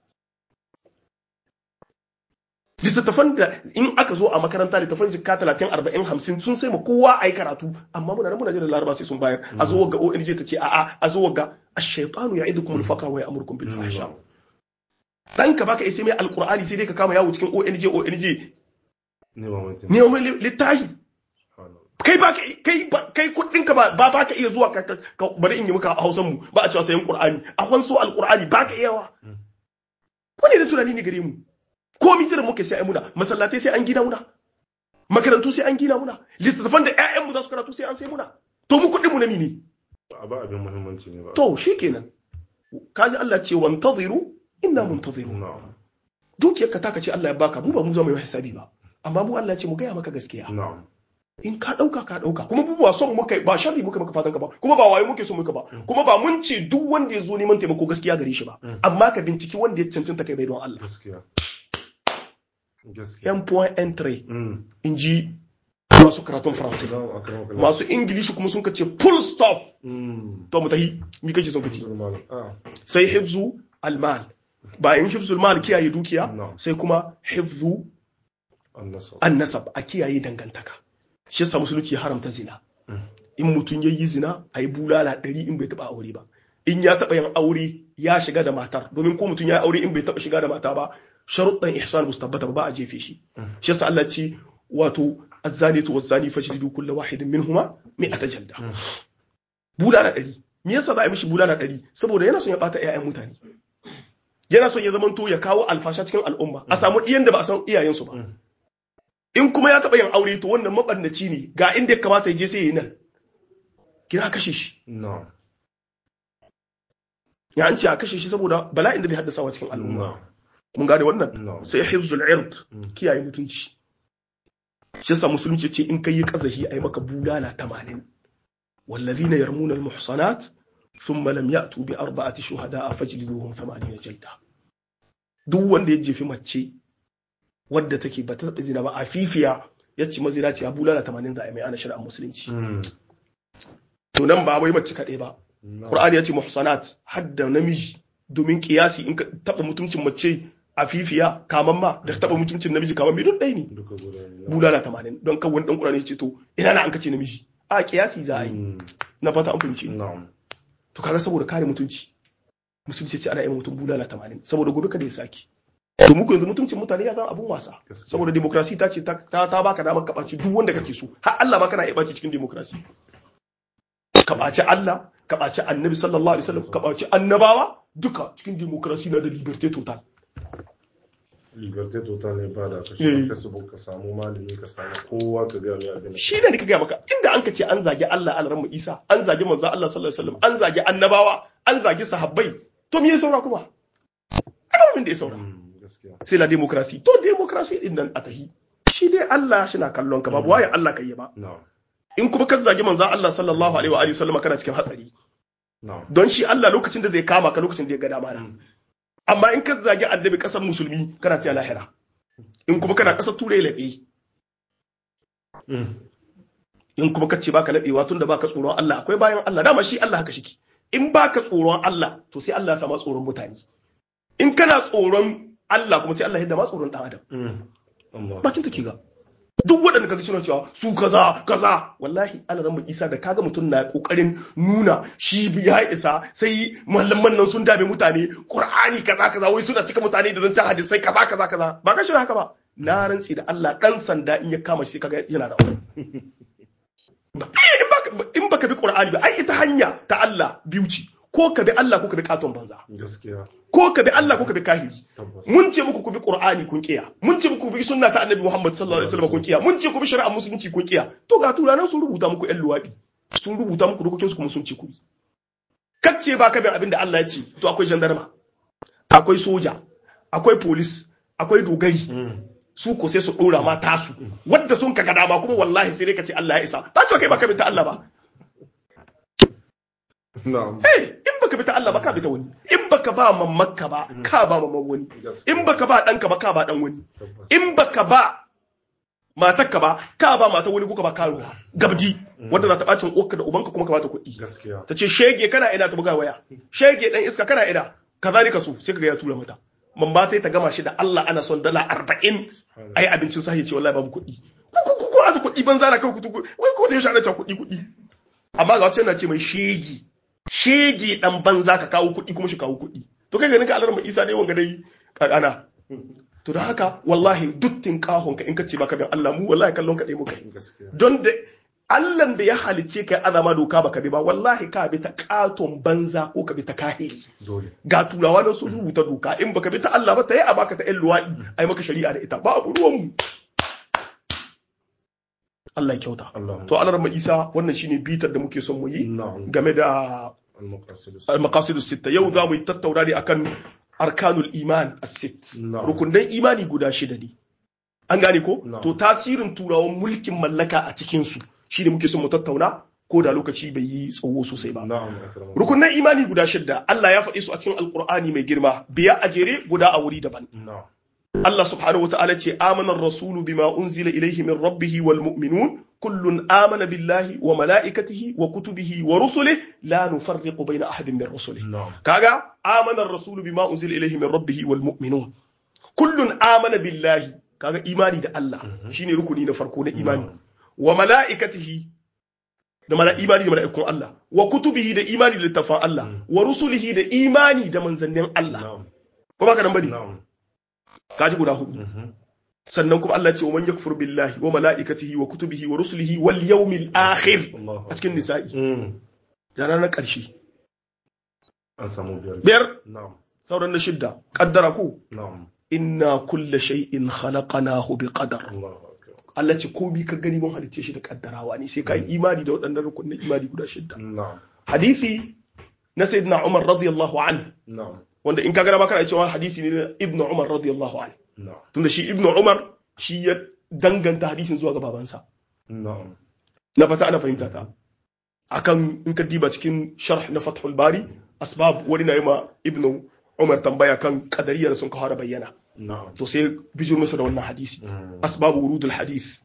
littattafan da in aka zo a makaranta littattafan jikka talatin arba'in hamsin sun sai ma kowa a yi karatu amma muna nan muna jiran laraba sai sun bayar a zo ga ONG ta ce a'a a zo ga ash-shaytanu ya'idukum al-faqra wa ya'murukum bil fahsha dan ka baka isa mai alqur'ani sai dai ka kama yawo cikin ONG ONG Ne ma mutum. ne mai littahi Subhanallah. kai ba kai ba- kai kudin ka ba ba ba ka iya zuwa ka, ka, ka bari in yi maka Hausan mu ba a cewa sayan Qur'ani a kwanso alqur'ani ba ka iyawa Mm. wani da tunani ne gare mu ko mi jiran muke sai ai muna masallatai sai an gina muna makarantu sai an gina muna littattafan da ƴaƴan mu za su karatu sai an sai muna to mu kudin mu na ne Ba ba abin muhimmanci ne ba. to shikenan kaji Allah ce wantaziru inna muntazirun Na'am. dukiyar ka taka ce Allah ya baka mu ba mu zama yi hisabi ba amma mu Allah ya ce mu gaya maka gaskiya Na'am. in ka ɗauka ka ɗauka kuma mu ba son muka ba sharri muka maka fatan ka ba kuma ba wayo muke so muka ba kuma ba mun ce duk wanda ya zo neman taimako gaskiya gare shi ba Mm. amma ka binciki wanda ya cancanta kai bai don Allah Gaskiya. Gaskiya. yan point entry Mm. in ji masu karatun faransai Na'am, akramakallah. masu ingilishi kuma sun ka ce full stop Mm. to mu tahi mi kake son ka ci Malam. Ah. sai hifzu almal bayan hifzul mal kiyaye dukiya No. sai kuma hifzu Annasab. annasab a kiyaye dangantaka shi yasa musulunci ya haramta zina Mm. in mutum ya yi zina a yi bulala ɗari in bai taɓa aure ba in ya taɓa yin aure ya shiga da matar domin ko mutum ya yi aure in bai taɓa shiga da mata ba sharuɗan ihsan musu tabbata ba ba a jefe shi Mm. shi yasa Allah ce wato azzanitu wazzani fajlidu kullu wahidin minhuma mi'ata jalda Mm. bulala ɗari me yasa za a yi mishi bulala ɗari saboda yana son ya ɓata ƴaƴan mutane yana son ya zamanto ya kawo alfasha cikin al'umma a samu ɗiyan da ba a san iyayensu ba Mm. in kuma ya taɓa yin aure to wannan maɓannaci ne ga inda ya kamata ya je sai ya yi nan kira kashe shi Na'am. ya an ce a kashe shi saboda bala'in da zai haddasa wa cikin al'umma Na'am. mun gane wannan Na'am. sai hifzul ird Mm. kiyaye mutunci shi yasa musulunci ce in kai kazahi ai maka bulala 80 wallazina yarmuna almuhsanat thumma lam ya'tu bi arba'ati shuhada'a fajliduhum 80 jalda duk wanda ya jefi mace wadda take ba ta taɓa zina ba a fifiya ya ce mazina ce a bulala 80 za a yi mai ana shari'ar musulunci Mm. to nan ba wai mace kaɗai ba Na'am. Qur'ani ya ce muhsanat hadda namiji domin kiyasi in ka taɓa mutuncin mace a fifiya kaman ma da taɓa mutuncin namiji kaman mai duk ɗaya ne Duka guda ne. bulala tamanin don kan wani ɗan Qur'ani ya ce to ina na an kace namiji a kiyasi za a yi Mm. na fata an fahimci Na'am. to kaga saboda kare mutunci musulunci ce ana yi mutum bulala tamanin saboda gobe kada ya saki to muku yanzu mutuncin mutane ya zama abun wasa Gaskiya. saboda demokrasi ta ce ta ta ta baka damar ka ɓaci duk wanda kake so har Allah ma kana iya ɓaci cikin demokrasi ka ɓaci Allah ka ɓaci annabi sallallahu alaihi wasallam ka ɓaci annabawa duka cikin demokrasi na da liberté total liberté total ne ba da ka Eh. shi facebook ka samu malami ka samu kowa ka ga mai abin shi ne nika gaya maka inda an ka ce an zagi Allah alaran Isa an zagi manzo Allah sallallahu alaihi wasallam an zagi annabawa an zagi sahabbai to me ya saura kuma ana min da ya saura Mm, gaskiya sai la demokrasi to demokrasi din nan a tahi shi dai Allah shi na kallon ka babu waye Allah kai ba na'am in kuma ka zagi manzo Allah sallallahu alaihi wa alihi wasallam kana cikin hatsari na'am don shi Allah lokacin da zai kama ka lokacin da ya ga dama na Mm. amma in ka zagi annabi kasar musulmi kana ta lahira in kuma kana kasar turai laɓe Mm. in kuma kace baka laɓewa tun da baka tsoron Allah akwai bayan Allah dama shi Allah haka shiki in baka tsoron Allah to sai Allah ya sama tsoron mutane in kana tsoron Allah kuma sai Allah ya ma tsoron dan adam Mm. Allah bakin take ga duk waɗanda kaga suna cewa su kaza kaza wallahi Allah ran Isa da kaga mutum na kokarin nuna shi ya isa sai malaman nan sun dame mutane Qur'ani kaza kaza wai suna cika mutane da zancen hadisai kaza kaza kaza ba ka shirya haka ba na rantsi da Allah dan sanda in ya kama shi kaga yana da aure Ba- in baka- in baka bi Qur'ani ba ai ita hanya ta Allah biyu ce ko ka bi Allah ko ka bi katon banza gaskiya ko ka bi Allah ko ka bi kahiri tabbas mun ce muku ku bi Qur'ani kun kiya mun ce muku ku bi sunna ta Annabi Muhammad sallallahu alaihi wasallam kun kiya mun ce ku bi shari'ar musulunci kun kiya to ga turanan sun rubuta muku ƴan luwadi sun rubuta muku dokokin su kuma sun ce ku bi kacce ba ka bi abin da Allah ya ce to akwai gendarma akwai soja akwai police akwai dogari Mm. su ko sai su dora ma tasu wadda sun kaga dama kuma wallahi sai dai ka ce Allah ya isa ta ce kai ba ka bi ta Allah ba na'am eh in baka bi ta Allah ba ka bi ta wani in baka ba mammakka ba ka ba mamman wani gaskiya in baka ba ɗanka ba ka ba ɗan wani tabbas in baka ba matarka ba ka ba mata wani kuka ba karuwa gabdi wanda za ta bacin uwarka da ubanka kuma ka bata kuɗi gaskiya ta ce shege kana ina ta buga waya shege dan iska kana ina kaza ne ka so sai kaga ya tura mata man ba ta yi ta gama shi da Allah ana son dala arba'in ai abincin sahi ce wallahi babu kuɗi ko ko ko ko azu kuɗi banza na kawai kuɗi wai ko sai shi ana cewa kuɗi kuɗi amma ga wacce na ce mai shege shege dan banza ka kawo kuɗi kuma shi kawo kuɗi to kai ganin ka alarma Isa dai wanga dai kakana to da haka wallahi dukkin kahon ka in ka ce baka bin Allah mu wallahi kallon ka dai muka yi gaskiya don da Allah da ya halicce kai azama doka baka bi ba wallahi ka bi ta katon banza ko ka bi ta kahiri dole ga turawa nan sun rubuta doka in baka bi ta Allah ba ta yi a baka ta ƴan luwaɗi ai maka shari'a da ita ba abu ruwan mu Allah ya kyauta Allah to Allah Isa wannan shine bitar da muke son mu yi na'am game da al-maqasid al-maqasid sitta yau za mu yi tattauna ne akan arkanul iman as-sitt Na'am. rukunan imani guda shida ne an gane ko Na'am. to tasirin turawan mulkin mallaka a cikin su shine muke son mu tattauna ko da lokaci bai yi tsawo sosai ba na'am akramu rukunan imani guda shida Allah ya faɗi su a cikin alkur'ani mai girma biya a jere guda a wuri daban na'am Allah subhanahu wata'ala ce amana rasulu bima unzila ilayhi min rabbihi wal mu'minun kullun amana billahi wa mala'ikatihi wa kutubihi wa rusulihi la nufarriqu bayna ahadin min rusulihi na'am kaga amana ar-rasulu bima unzila ilayhi min rabbih wal mu'minun kullun amana billahi kaga imani da Allah shine rukuni na farko na imani wa mala'ikatihi da mala imani da mala'ikun Allah wa kutubihi da imani da littafan Allah wa rusulihi da imani da manzannin Allah na'am ko baka nan bane na'am kaji guda hudu Mhm. sannan kuma Allah ya ce wa man yakfur billahi wa mala'ikatihi wa kutubihi wa rusulihi wal yawmil akhir Allahu a cikin nisa'i Mm. da ranar ƙarshe an samu biyar biyar na'am sauran na shidda kaddara ku na'am inna kulla shay'in khalaqnahu biqadar Allahu akbar Allah ce ko bi ka gani mun halicce shi da kaddarawa ne sai ka yi imani da waɗannan rukunin imani guda shidda na'am hadisi na sayyidina Umar radiyallahu anhu na'am wanda in ka gana ba kana cewa hadisi ne na Ibn Umar radiyallahu anhu na'am tunda shi Ibn Umar shi ya danganta hadisin zuwa ga babansa na'am na fata ana fahimta ta akan in ka diba cikin sharh na Fathul Bari asbab wani na yi ma Ibn Umar tambaya kan kadariya da sun kawo da bayyana na'am to sai bijir masa da wannan hadisi Mm. asbabu wurudul hadith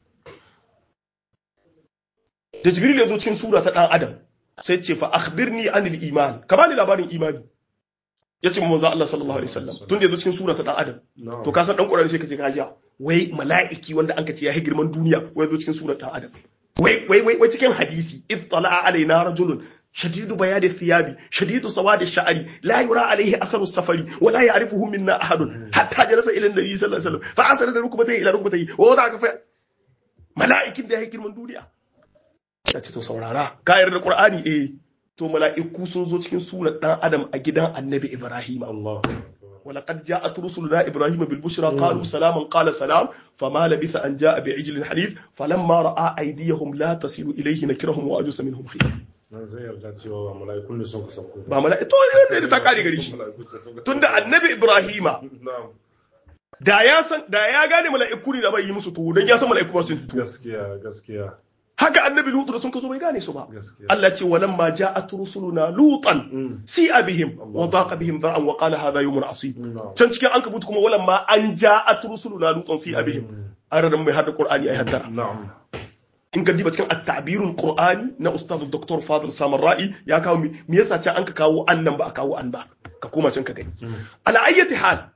da jibril ya zo cikin sura ta dan adam sai ce fa akhbirni anil iman ka bani labarin imani ya ce manzo Allah sallallahu alaihi wasallam tun da ya zo cikin sura ta dan adam na'am to ka san dan qur'ani sai ka ce ka jiya wai mala'iki wanda an ka ce ya yi girman duniya wai ya zo cikin sura ta adam wai wai wai wai cikin hadisi id tala'a alaina rajulun شديد بياد الثياب شديد سواد الشعر لا يرى عليه اثر السفر ولا يعرفه منا احد حتى جلس الى النبي صلى الله عليه وسلم فعسر ركبتيه الى ركبتيه ووضع كفيه mala'ikin da ya yi girman duniya ta ce to saurara ka yarda da qur'ani eh to mala'iku sun zo cikin surar dan adam a gidan annabi ibrahim Allahu akbar ولقد جاءت رسلنا ابراهيم بالبشرى قالوا سلاما قال سلام فما لبث ان جاء بعجل حنيف فلما راى ايديهم لا تصل اليه نكرهم واجوس منهم خيرا nan zai yarda cewa ba mala'ikun ne sun ka sauko ba mala'i to ne ta kare gari shi tunda annabi ibrahima na'am da ya san da ya gane mala'iku ne da bai yi musu tuwo dan ya san mala'iku ba su tuwo gaskiya gaskiya haka annabi lutu da sun kaso bai gane su ba gaskiya Allah ce walamma ja'at rusuluna lutan Mm. si'a bihim wa daqa bihim dhar'an wa qala hadha yawmun asib na'am can cikin an kabutu kuma walamma an ja'at rusuluna lutan si'a bihim an ranar mai hada qur'ani ai haddara na'am in ka diba cikin at-ta'birul qur'ani na ustaz dr fadil samar ra'i ya kawo mi me yasa can an ka kawo an nan ba a kawo an ba ka koma can ka gani ala ayyati hal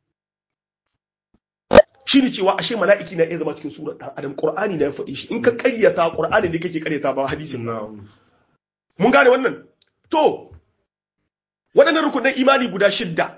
shine cewa ashe mala'iki na iya zama cikin surar dan adam qur'ani na ya faɗi shi in ka ƙaryata qur'ani ne kake ƙaryata ba hadisin ba na'am mun gane wannan to waɗannan rukunan imani guda shidda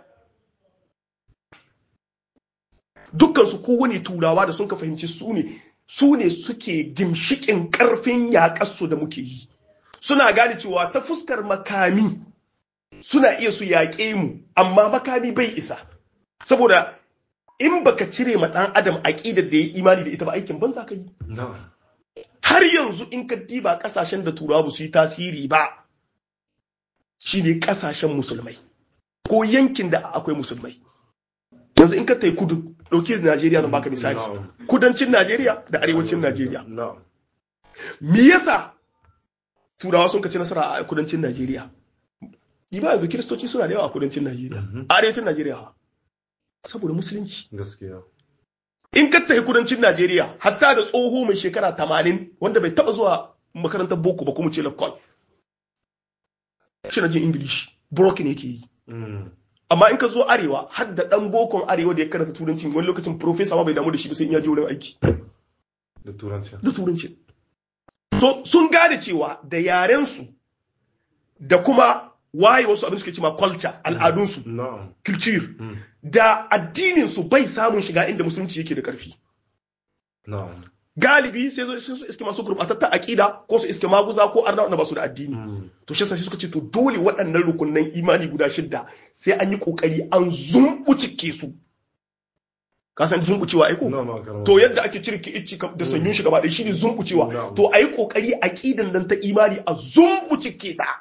dukkansu kowane turawa da sun ka fahimci su ne su ne suke gimshikin ƙarfin yaƙarsu da muke yi suna gane cewa ta fuskar makami suna iya su yaƙe mu amma makami bai isa saboda in baka cire ma ɗan adam aƙidar da ya yi imani da ita ba aikin banza ka yi na'am har yanzu in ka diba kasashen da turawa ba su yi tasiri ba shine kasashen musulmai ko yankin da akwai musulmai yanzu in ka tai kudu ɗauki Najeriya zan baka misali Na'am. kudancin Najeriya da arewacin Najeriya na'am me yasa turawa sun kaci nasara a kudancin Najeriya ba yanzu kiristoci suna da yawa a kudancin Najeriya Mhm. a arewacin Najeriya ha. saboda musulunci gaskiya in ka tafi kudancin Najeriya hatta da tsoho mai shekara tamanin wanda bai taba zuwa makarantar boko ba kuma ce lakon shi na jin English broken yake yi Mm. amma in ka zo arewa har da dan bokon arewa da ya karanta turanci wani lokacin professor ma bai damu da shi ba sai in ya je wurin aiki da turanci da turanci to sun gane cewa da yaren su da kuma waye wasu abin suke cewa culture al'adunsu na'am culture Mm. da addinin su bai samun shiga inda musulunci yake da karfi na'am galibi sai zo sai su iske masu gurbatatta aqida ko su iske maguza ko arna wanda ba su da addini Mm. to shi yasa sai suka ce to dole waɗannan rukunnan imani guda shidda sai an yi kokari an zumbucike su ka san zumbucewa ai ko na'am akaram. to yadda ake cire ki icci da sanyun shi gaba ɗaya shine zumbucewa Na'am. to ayi kokari aqidan nan ta imani a zumbucike ta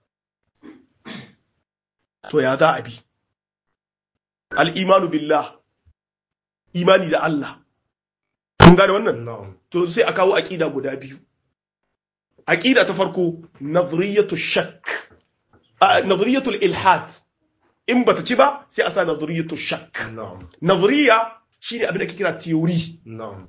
to ya za a bi al imanu billah imani da Allah kun gane wannan na'am to sai a kawo aqida guda biyu aqida ta farko nazriyatu shakk a nazriyatu ilhad in bata ci ba sai a sa nazriyatu shakk na'am nazriya shine abin da ake kira theory na'am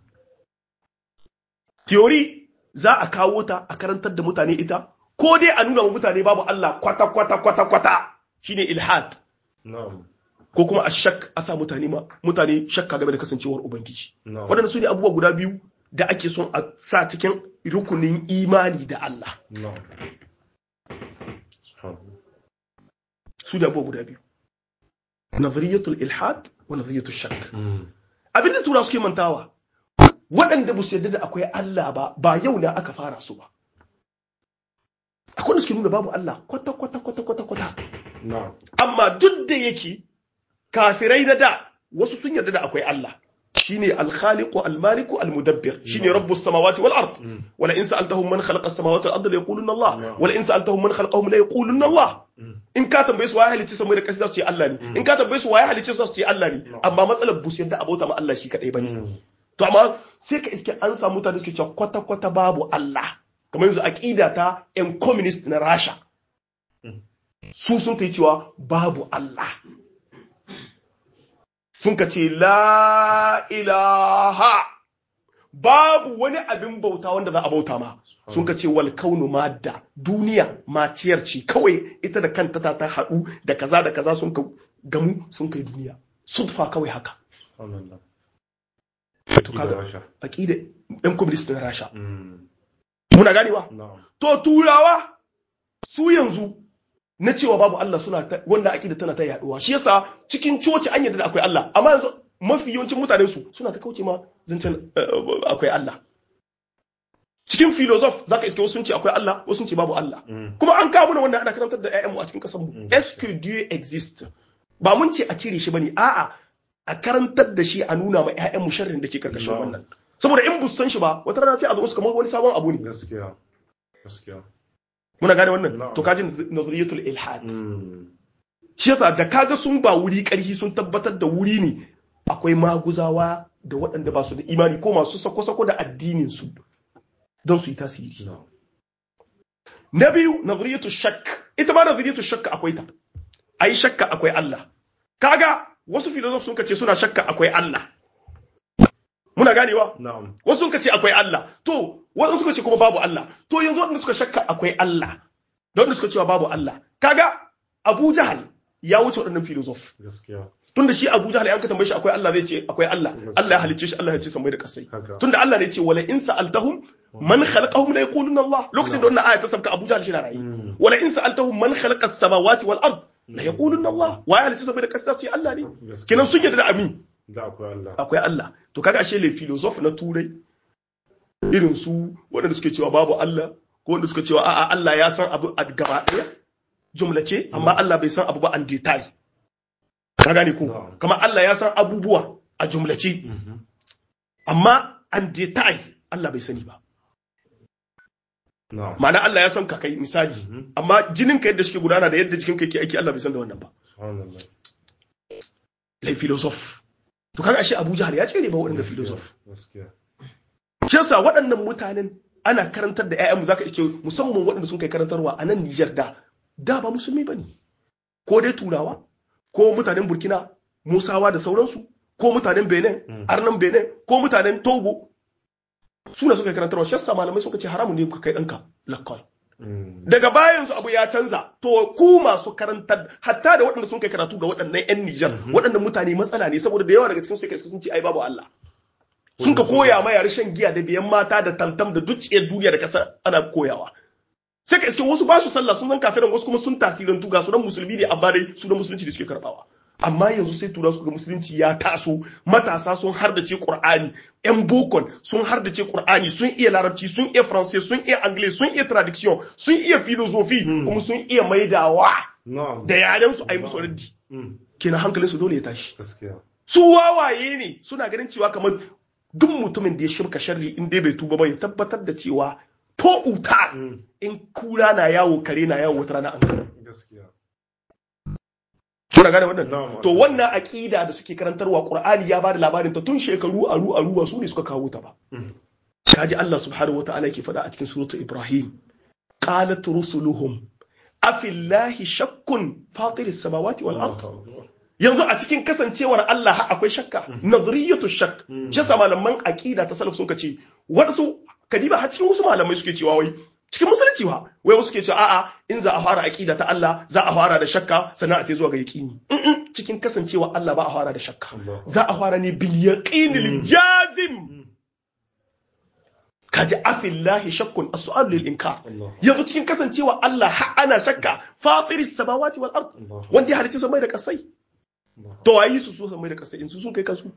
theory za a kawo ta a karantar da mutane ita ko dai a nuna wa mutane babu Allah kwata kwata kwata kwata shine ilhad na'am ko kuma a shak a sa mutane ma mutane shakka game da kasancewar ubangiji na'am waɗannan su ne abubuwa guda biyu da ake son a sa cikin rukunin imani da Allah na'am subhanallah su ne abubuwa guda biyu nazariyatul ilhad wa nazariyatul shak Mm. abinda tura suke mantawa waɗanda ba su yarda da akwai Allah ba ba yau na aka fara su ba akwai da suke nuna babu Allah kwata kwata kwata kwata kwata na'am amma duk da yake kafirai na da wasu sun yarda da akwai Allah shine al-khaliqu al-maliku al-mudabbir shine rabbus samawati wal ard Mm. wala in sa'altahum man khalaqa as-samawati wal ard la yaquluna Allah Na'am. wala in sa'altahum man khalaqahum la yaquluna Allah Mm. in ka tambaye su waye halicci samai da ƙasa za su ce Allah ne in ka tambaye su waye halicci su za su ce Allah ne Na'am. amma matsalar bu su yarda abota ma Allah shi kadai bane Mm. to amma sai ka iske an samu mutane suke cewa kwata kwata babu Allah kamar yanzu aqida ta yan communist na Rasha Mm. su sun kai cewa babu Allah sun ka ce la ilaha babu wani abin bauta wanda za a bauta ma sun ka ce wal kaunu madda duniya maciyar ce kawai ita da kanta ta ta haɗu da kaza da kaza sun ka gamu sun kai duniya sudfa kawai haka subhanallah to Ida kaga Rasha. aqida yan communist na Rasha Mm. muna ganewa na'am to turawa su yanzu na cewa babu Allah suna ta, wannan aqida tana ta yaduwa shi yasa cikin coci an yarda da akwai Allah amma yanzu mafi yawancin mutanen su suna ta kauce ma zancen eh, akwai Allah cikin philosoph zaka iske wasu sun ce akwai Allah wasu sun ce babu Allah Mm. kuma an kawo mana wannan ana karantar da ƴaƴanmu a cikin ƙasar mu Mm. est-ce que Dieu existe ba mun ce a cire shi bane a'a a karantar da shi a nuna ma ƴaƴan mu sharrin da ke karkashin Na'am. wannan saboda in bustan shi ba wata rana sai a zo musu kamar wani sabon abu ne gaskiya gaskiya muna gane wannan Na'am. to kaji nazariyatul ilhad Mm. shi yasa da kaga sun ba wuri ƙarfi sun tabbatar da wuri ne akwai maguzawa da waɗanda ba su da imani ko masu sako-sako da addinin su don su yi tasiri na'am na biyu nazariyatu shakk ita ma nazariyatu shakka akwai ta ai shakka akwai Allah kaga wasu filosof sun kace suna shakka akwai Allah muna ganewa na'am wasu sun kace akwai Allah to wasu suka ce kuma babu Allah to yanzu wanda suka shakka akwai Allah da wanda suka cewa babu Allah kaga Abu Jahal ya wuce waɗannan filosof gaskiya tunda shi Abu Jahal ya ka tambaye shi akwai Allah zai ce akwai Allah Allah ya halicce shi Allah ya ce samai da kasai haka tunda Allah ne ya ce wala in sa'altahum man khalaqahum la yaquluna Allah lokacin da wannan aya ta sabka Abu Jahal shi na rayi Mm. wala in sa'altahum man khalaqa as-samawati wal ard la yaquluna Allah wa ya halicce samai da kasai ce Allah ne gaskiya kenan sun yarda da amin da akwai Allah akwai Allah to kaga ashe le philosophe na turai irin su waɗanda suke cewa babu Allah ko wanda suka cewa a'a Allah ya san abu a gaba ɗaya jumlace amma Allah bai san abu ba an detail ka gane ko Na'am. kamar Allah ya san abubuwa a jumlace Mhm. amma an detail Allah bai sani ba na'am ma'ana Allah ya san ka kai misali Mhm. amma jinin ka yadda suke gudana da yadda jikin ka yake aiki Allah bai san da wannan ba subhanallah lai philosophe to kaga ashe Abu Jahal ya ce ne ba waɗanda philosophe gaskiya shi yasa waɗannan mutanen ana karantar da ƴaƴanmu zaka iske musamman waɗanda sun kai karantarwa a nan Nijar da da ba musulmi bane ko dai turawa ko mutanen Burkina Musawa da sauransu ko mutanen Benin Mm. Arnan Benin ko mutanen Togo suna suka yi karantarwa shi yasa malamai suka ce haramun ne ka kai ɗanka lakkol Mm. daga bayan su abu ya canza to ku masu karantar hatta da waɗanda sun kai karatu ga waɗannan 'yan Nijar waɗannan mutane matsala ne saboda da yawa daga cikin su kai sun ce ai babu Allah sun ka koya ma yare shan giya da biyan mata da tantam da dukiyar duniya da kasa ana koyawa sai ka iske wasu ba su sallah sun zan kafiran wasu kuma sun tasirantu ga sunan musulmi ne amma dai sunan musulunci da suke karbawa amma yanzu sai tura su ga musulunci ya taso matasa sun hardace qur'ani yan bokon sun hardace qur'ani sun iya larabci sun iya faransai sun iya anglais sun iya traduction sun iya philosophy kuma sun iya maidawa na'am da yaren su ayi musu raddi Mm. kenan hankalin su dole ya tashi gaskiya su wawaye ne suna ganin cewa kamar duk mutumin da ya shirka sharri in dai bai tuba ba ya tabbatar da cewa to uta Mm. in kura na yawo kare na yawo wata rana an gani gaskiya kuna gane wannan Na'am. to wannan aqida da suke karantarwa qur'ani ya bada labarin ta tun shekaru aru aru ba su ne suka kawo ta ba Mm. kaji Allah subhanahu wataala yake faɗa a cikin suratul ibrahim qalat rusuluhum afillahi shakkun fatiris samawati wal ard Allahu akbar. yanzu a cikin kasancewar Allah har akwai shakka nazariyatu shak Mm. shi yasa malaman aqida ta salaf sun ce wasu kadiba har cikin wasu malamai suke cewa wai cikin musulunci wa wai wasu suke cewa a'a in za a fara aqida ta Allah za a fara da shakka sannan a ta zuwa ga yaqini Mm-mm, cikin kasancewa Allah ba a fara da shakka Allah. za a fara ne bil yaqinil jazim kaji afillahi shakkun as-su'al lil inkar Allah. yanzu cikin kasancewa Allah har ana shakka fatiris samawati wal ard Allah. wanda ya halicci samai da kasai Allah. to wayi su su samai da kasai in su sun kai kansu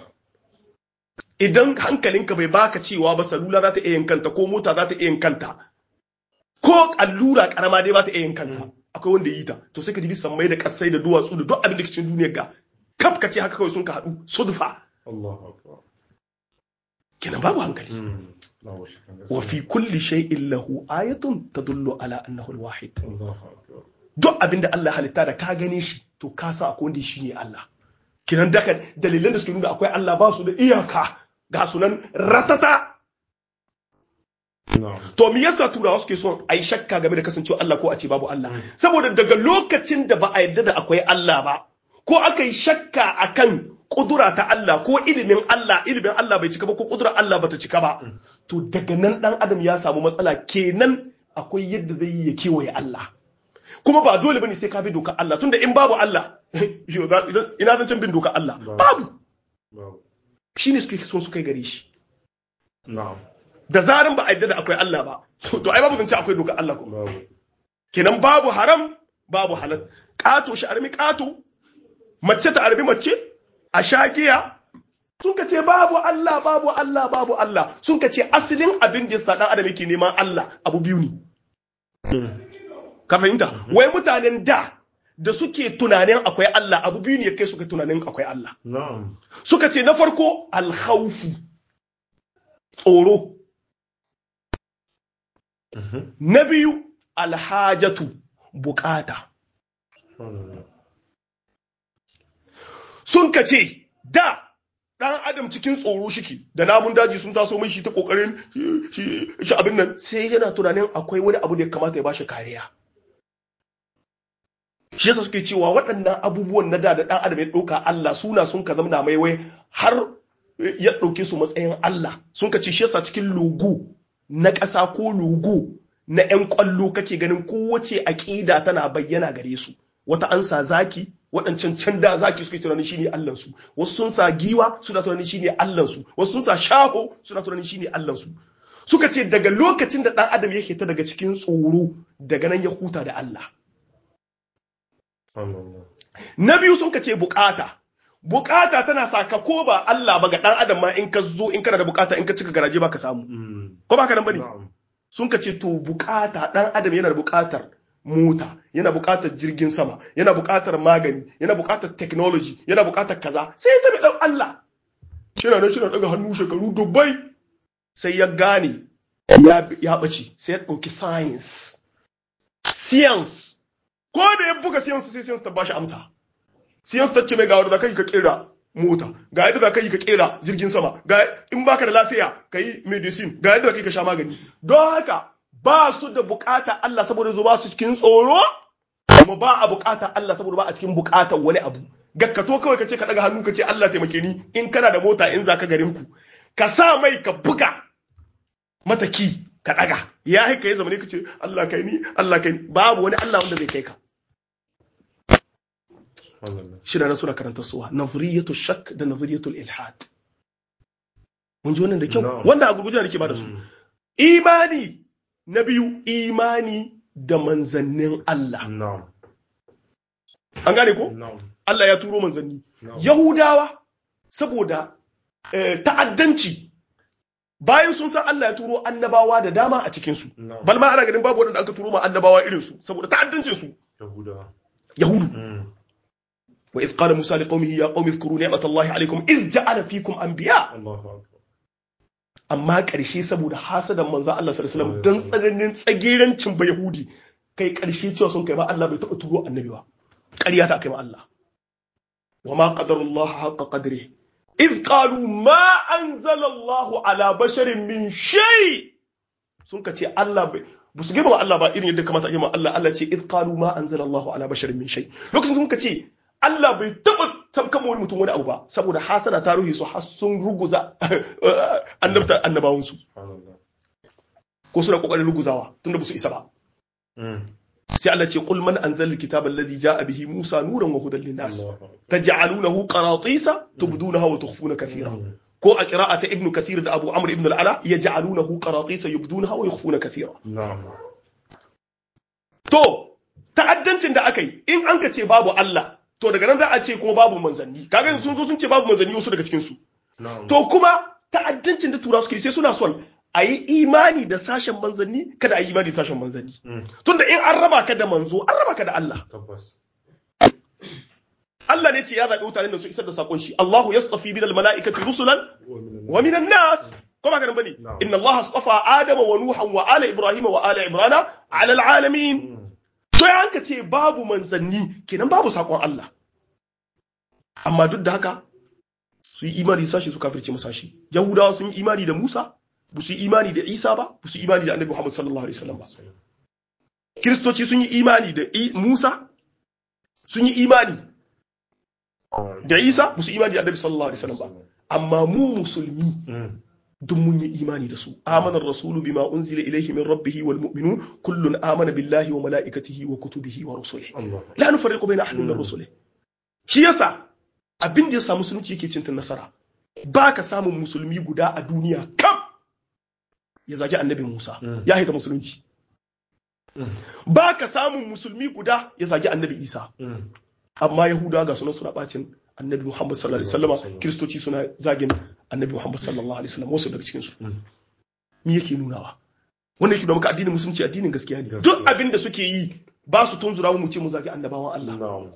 idan hankalinka bai baka cewa ba salula za ta iya yin kanta ko mota za ta iya yin kanta ko allura karama dai ba ta iya yin kanta akwai wanda yi ta to sai ka dibi samai da kasai da duwatsu da duk abin da ke cikin duniyar ga kaf ka ce haka kawai sun ka haɗu sudfa Allahu akbar. kenan babu hankali Mm. Allahu shakka gaskiya. wa fi kulli shay'in lahu ayatun tadullu ala annahu al-wahid Allahu akbar. duk abin da Allah halitta da ka gane shi to ka san akwai wanda shi ne Allah kinan daga dalilan da suke nuna akwai Allah ba su da iyaka ga sunan ratata Na'am. to me yasa turawa suke son a yi shakka game da kasancewa Allah ko a ce babu Allah saboda daga lokacin da ba a yarda da akwai Allah ba ko aka yi shakka akan kudura ta Allah ko ilimin Allah ilimin Allah bai cika ba ko kudura Allah bata cika ba to daga nan dan adam ya samu matsala kenan akwai yadda zai yi ya kewaye Allah kuma ba dole bane sai ka bi dokar Allah tunda in babu Allah yo, za- idan- ina zan can bin dokar Allah Babu. babu Babu. shine suke son su kai gare shi Na'am. da zarin ba a yadda da akwai Allah ba to to ai babu zance akwai dokar Allah ko Babu. kenan babu haram babu halal ƙato shi armi ƙato mace ta armi mace a sha giya sun ka ce babu Allah babu Allah babu Allah sun ka ce asalin abin da yasa dan adam yake neman Allah abu biyu ne Mm. ka fahimta wai mutanen da da suke tunanin akwai Allah abu biyu ne kai suka tunanin akwai Allah na'am suka ce na farko alkhawfu tsoro Mhm. na biyu alhajatu bukata Subhanallah. sun ka ce da ɗan adam cikin tsoro shike da namun daji sun taso mai shi ta kokarin shi shi abin nan sai yana tunanin akwai wani abu da ya kamata ya bashi kariya shi yasa suke cewa waɗannan abubuwan na da da ɗan adam ya ɗauka Allah suna sun ka zamana mai wai har ya ɗauke su matsayin Allah sun ka ce shi yasa cikin logo na ƙasa ko logo na 'yan ƙwallo kake ganin kowace aƙida tana bayyana gare su wata an sa zaki waɗancan can da zaki suke tunanin shine Allahnsu wasu sun sa giwa suna tunanin shine Allahnsu wasu sun sa shaho suna tunanin shine Allahnsu suka ce daga lokacin da ɗan adam yake ta daga cikin tsoro daga nan ya huta da Allah Subhanallah. na biyu sun ka ce bukata bukata tana sa ka ko ba Allah ba ga ɗan adam ma in ka zo in kana da bukata in ka cika garaje ba ka samu Mm. ko ba ka nan bane Na'am. sun ka ce to bukata ɗan adam yana da bukatar mota yana bukatar jirgin sama yana bukatar magani yana bukatar technology yana bukatar kaza sai ya tabi ɗan Allah shina nan shina daga hannu shekaru dubbai sai ya gane ya ya ɓace sai ya ɗauki science science ko da ya buga science sai science ta bashi amsa science ta ce mai ga wanda za ka yi ka kera mota ga yadda za ka yi ka kera jirgin sama ga in baka da lafiya ka yi medicine ga yadda za ka yi ka sha magani don haka ba su da bukata Allah saboda zo ba su cikin tsoro kuma ba a bukata Allah saboda ba a cikin bukatar wani abu gakkato kawai ka ce ka daga hannu ka ce Allah taimake ni in kana da mota in za ka garin ku ka sa mai ka buga mata ki ka daga ya haika ya zama ne ka ce Allah kai ni Allah kai ni babu wani Allah wanda zai kai ka Subhanallah. shida na suna karanta suwa nazariyatu shak da nazariyatul ilhad mun ji wannan da kyau Na'am. wanda a gurguje da nake ba da su Mm. imani na biyu imani da manzannin Allah Na'am. an gane ko Na'am. Allah ya turo manzanni Na'am. yahudawa saboda eh, ta'addanci bayan sun san Allah ya turo annabawa da dama a cikin su Na'am. bal ma ana ganin babu wanda aka turo ma annabawa irin su saboda ta'addancin su Yahudawa. yahudu Mm. وإذ قال موسى لقومه يا قوم اذكروا نعمة الله عليكم إذ جعل فيكم أنبياء Allahu akbar. amma ƙarshe saboda hasadan manzan Allah sallallahu alaihi wasallam don tsananin tsagerancin ba Yahudi kai ƙarshe cewa sun kai ma Allah bai taɓa turo annabi ba ƙarya ta kai ma Allah wa ma qadarullaha haqqa qadri idh qalu ma anzala Allah ala basharin min shay sun ka ce Allah bai ba su girma Allah ba irin yadda kamata a girma Allah Allah ce idh qalu ma anzala Allah ala basharin min shay lokacin sun ka ce Allah bai taɓa tabkama wani mutum wani abu ba saboda hasana ta ruhi su har sun ruguza annabta annabawansu Subhanallah. ko suna kokarin ruguzawa tunda ba su isa ba Mm. sai Allah ce qul man anzala alkitaba alladhi jaa bihi Musa nuran wa hudan linnas Allahu akbar. taj'alunahu qaratisa tubdunaha wa tukhfuna kathira Mm. ko a qira'ata ibn kathir da Abu Amr ibn al-Ala yaj'alunahu qaratisa yubdunaha wa yukhfuna kathira Na'am. to ta'addancin da aka yi in an ka ce babu Allah to daga nan za a ce kuma babu manzanni kaga yanzu sun zo sun ce babu manzanni wasu daga cikin su Na'am. to kuma ta'addancin da tura suke sai suna son a yi imani da sashen manzanni kada a yi imani da sashen manzanni Mm. tunda in an raba ka da manzo an raba ka da Allah Tabbas. Allah ne ce ya zaɓi mutanen da su isar da sakon shi Allahu yastafi min almalaikati rusulan Wa min wa min nas ko ba ka bane Na'am. inna Allah astafa Adama wa Nuhan wa ala Ibrahim wa ala Imran ala alalamin Mm. to ya hanka ce babu manzanni kenan babu sakon Allah amma duk da haka su yi imani da sashi su kafirce masa shi Yahudawa sun yi imani da Musa ba su yi imani da Isa ba ba su yi imani da Annabi Muhammad sallallahu alaihi wasallam ba Kiristoci sun yi imani da I- Musa sun yi imani da Isa ba su yi imani da Annabi sallallahu alaihi wasallam ba amma mu musulmi Mm. duk mun yi imani da su amana rasulu bima unzila ilayhi min rabbih wal mu'minun kullun amana billahi wa malaikatihi wa kutubihi wa rusulihi Allah. la nufarriqu baina ahadin min Mm. rusulihi shi yasa abin da ya samu musulunci yake cin nasara baka samun musulmi guda a duniya kam ya zagi annabi Musa Mm. ya haita musulunci Mm. baka samun musulmi guda ya zagi annabi Isa Mm. amma yahudawa ga sunan suna bacin annabi Muhammad sallallahu alaihi Sallallahu wasallama alaihi kiristoci suna zagin annabi Muhammad sallallahu alaihi wasallam wasu daga cikin su Mm. me yake nunawa wannan yake nuna maka addinin musulunci addinin gaskiya ne Gaskiya. duk abin da suke yi ba su tunzura mu ce mu zagi annabawan Allah na'am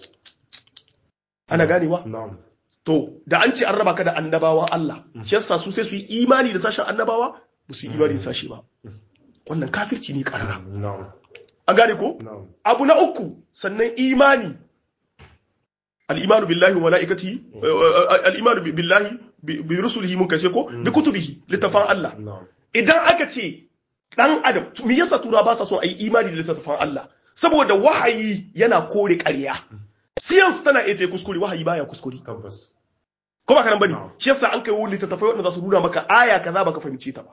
ana ganewa na'am to da an ce an raba ka da annabawan Allah shi yasa su sai su yi imani da sashen annabawa ba su yi imani da sashi ba wannan kafirci ne karara na'am an gane ko na'am abu na uku sannan imani al-imanu billahi wa malaikatihi al-imanu bi- billahi bi bi rusulihi mun kace ko bi kutubihi littafan Allah na'am idan aka ce dan adam me yasa tura ba sa son a yi imani da littafan Allah saboda wahayi yana kore ƙarya science tana iya ta yi kuskure wahayi baya kuskure tabbas ko ba karan bane No. shi yasa an kai wani littattafai wanda za su nuna maka aya kaza baka fahimce ta ba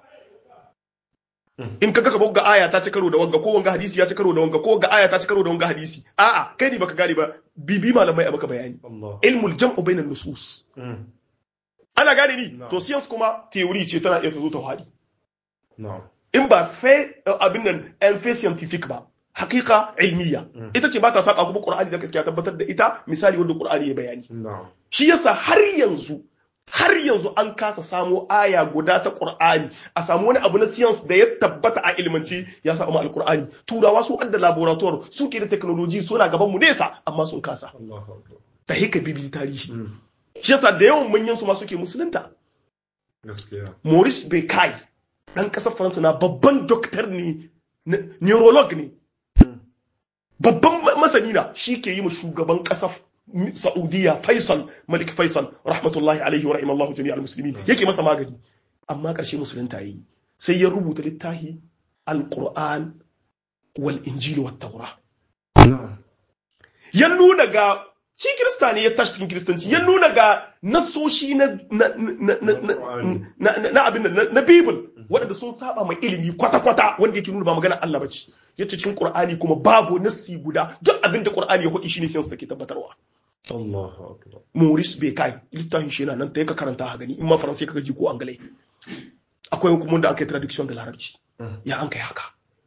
Mm. in kaga ka ga aya ta ci karo da wanga ko wanga hadisi ya ci karo da wanga ko wanga aya ta ci karo da wanga hadisi a'a kai ne baka gane ba bibi malamai a maka bayani Allah ilmul jam'u bainan nusus Mm. ana gane ni No. to science kuma theory ce tana iya ta zo ta hadi na'am in ba fe abin nan en fe scientific ba haqiqa ilmiya Mm. ita ce ba ta saka kuma qur'ani da gaskiya tabbatar da ita misali wanda qur'ani ya bayani na'am shi yasa har yanzu har yanzu an kasa samo aya guda ta Qur'ani a samu wani abu na science da ya tabbata a ilmance ya samu alqur'ani turawa su adda laboratoire su ke da technology suna gaban mu nesa amma sun kasa Allahu akbar ta hika bibi tarihi Mm. shi yasa da yawan manyan su ma suke musulunta gaskiya Maurice Bucaille dan kasar Faransa na babban doctor ne ne- neurolog ne Mm. babban ma- masani na shi ke yi ma shugaban kasar Saudiya Faisal Malik Faisal rahmatullahi alaihi wa rahimallahu jami'al muslimin yake masa magani amma karshe musulunta yayi sai ya rubuta littafi Al-Qur'an wal Injil wat Tawra na'am ya nuna ga shi kirista ne ya tashi cikin kiristanci ya nuna ga nasoshi na na na na na na na abin nan, na na Bible waɗanda sun saba mai ilimi kwata-kwata wanda yake nuna ba magana Allah bace yace cikin Qur'ani kuma babu nassi guda duk abin da Qur'ani ya faɗi shine sai take tabbatarwa Allahu akbar Maurice Bucaille littafin shi yana nan ta ka karanta ha gani in ma faransai kaga ji ko angalai akwai kuma wanda aka yi traduction da larabci Mm. ya an kai haka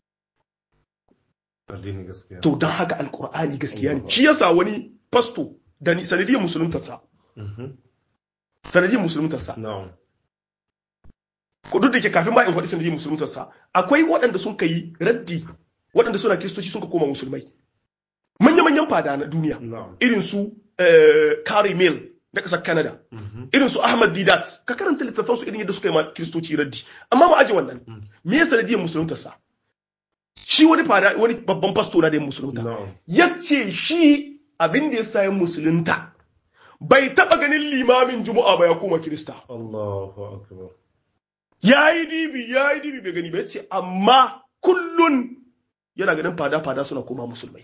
addini gaskiya to don haka alkur'ani gaskiya ne Allah. shi yasa wani pasto da ni sanadiyar musuluntarsa Mhm. sanadiyar musuluntarsa na'am ko duk da ke kafin ma in faɗi sanadiyar musuluntarsa akwai waɗanda sun kai raddi waɗanda suna kiristoci sun ka koma musulmai manya-manyan fada na duniya na'am irin su eh, Carrie Mill na ƙasar Canada Mhm. irin su Ahmad Didat ka karanta littattafan su irin yadda suka yi ma kiristoci raddi amma mu aje wannan Mm. me ya sanadiyar musuluntarsa shi wani fada wani babban pasto na da yin musulunta na'am yace shi abin da ya sa yin musulunta bai taba ganin limamin juma'a ba ya koma kirista Allahu akbar ya yi dibi ya yi dibi bai gani ba yace amma kullun yana ganin fada-fada suna koma musulmai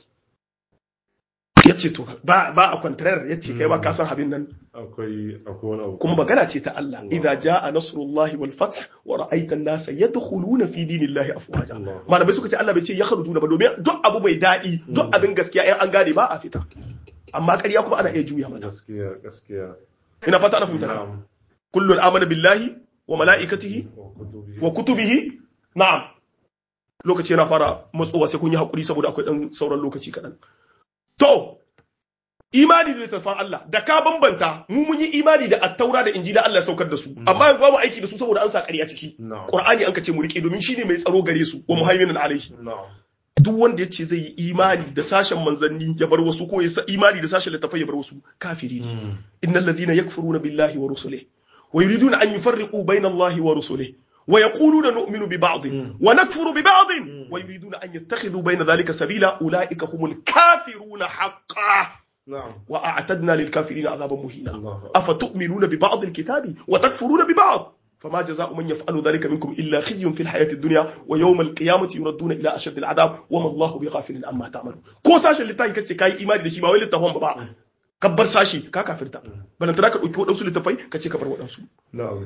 yace to ba ba a kwantarar yace kai ba ka san abin nan akwai akwai wani abu kuma magana ce ta Allah Allah. idza jaa nasrullahi wal fath wa ra'aita an-nasa yadkhuluna fi dinillahi afwaja Allah. malamai suka ce Allah bai ce yakhrujuna ba domin duk abu bai dadi duk abin gaskiya in an gane ba a fita amma ƙarya kuma ana iya juya mata gaskiya gaskiya ina fata ana fahimta na'am kullun amana billahi wa malaikatihi wa kutubi wa kutubihi na'am lokaci yana fara matsowa sai kun yi hakuri saboda akwai dan sauran lokaci kaɗan to imani da littattafan Allah da ka bambanta mu mun yi imani da attaura da injila Allah ya saukar da su amma yanzu ba mu aiki da su saboda an sa ƙarya ciki na'am Qur'ani an ka ce mu rike domin shine mai tsaro gare su wa muhaiminan alaihi na'am duk wanda ya ce zai yi imani da sashen manzanni ya bar wasu ko ya sa imani da sashen littafai ya bar wasu kafiri ne Mm. إن الذين يكفرون بالله ورسله ويريدون أن يفرقوا بين الله ورسله ويقولون نؤمن ببعض مم. ونكفر ببعض مم. ويريدون أن يتخذوا بين ذلك سبيلا أولئك هم الكافرون حقا na'am وأعتدنا للكافرين عذابا مهينا Allahu akbar أفتؤمنون ببعض الكتاب وتكفرون ببعض فما جزاء من يفعل ذلك منكم إلا خزي في الحياة الدنيا ويوم القيامة يردون إلى أشد العذاب وما الله بغافل عما تعملون كو ساشن لتاي كتي كاي إيماني دشي ما وي لتفهم با kabbar sashi ka kafirta balantana ka ɗauki waɗansu littafai ka ce ka bar waɗansu na'am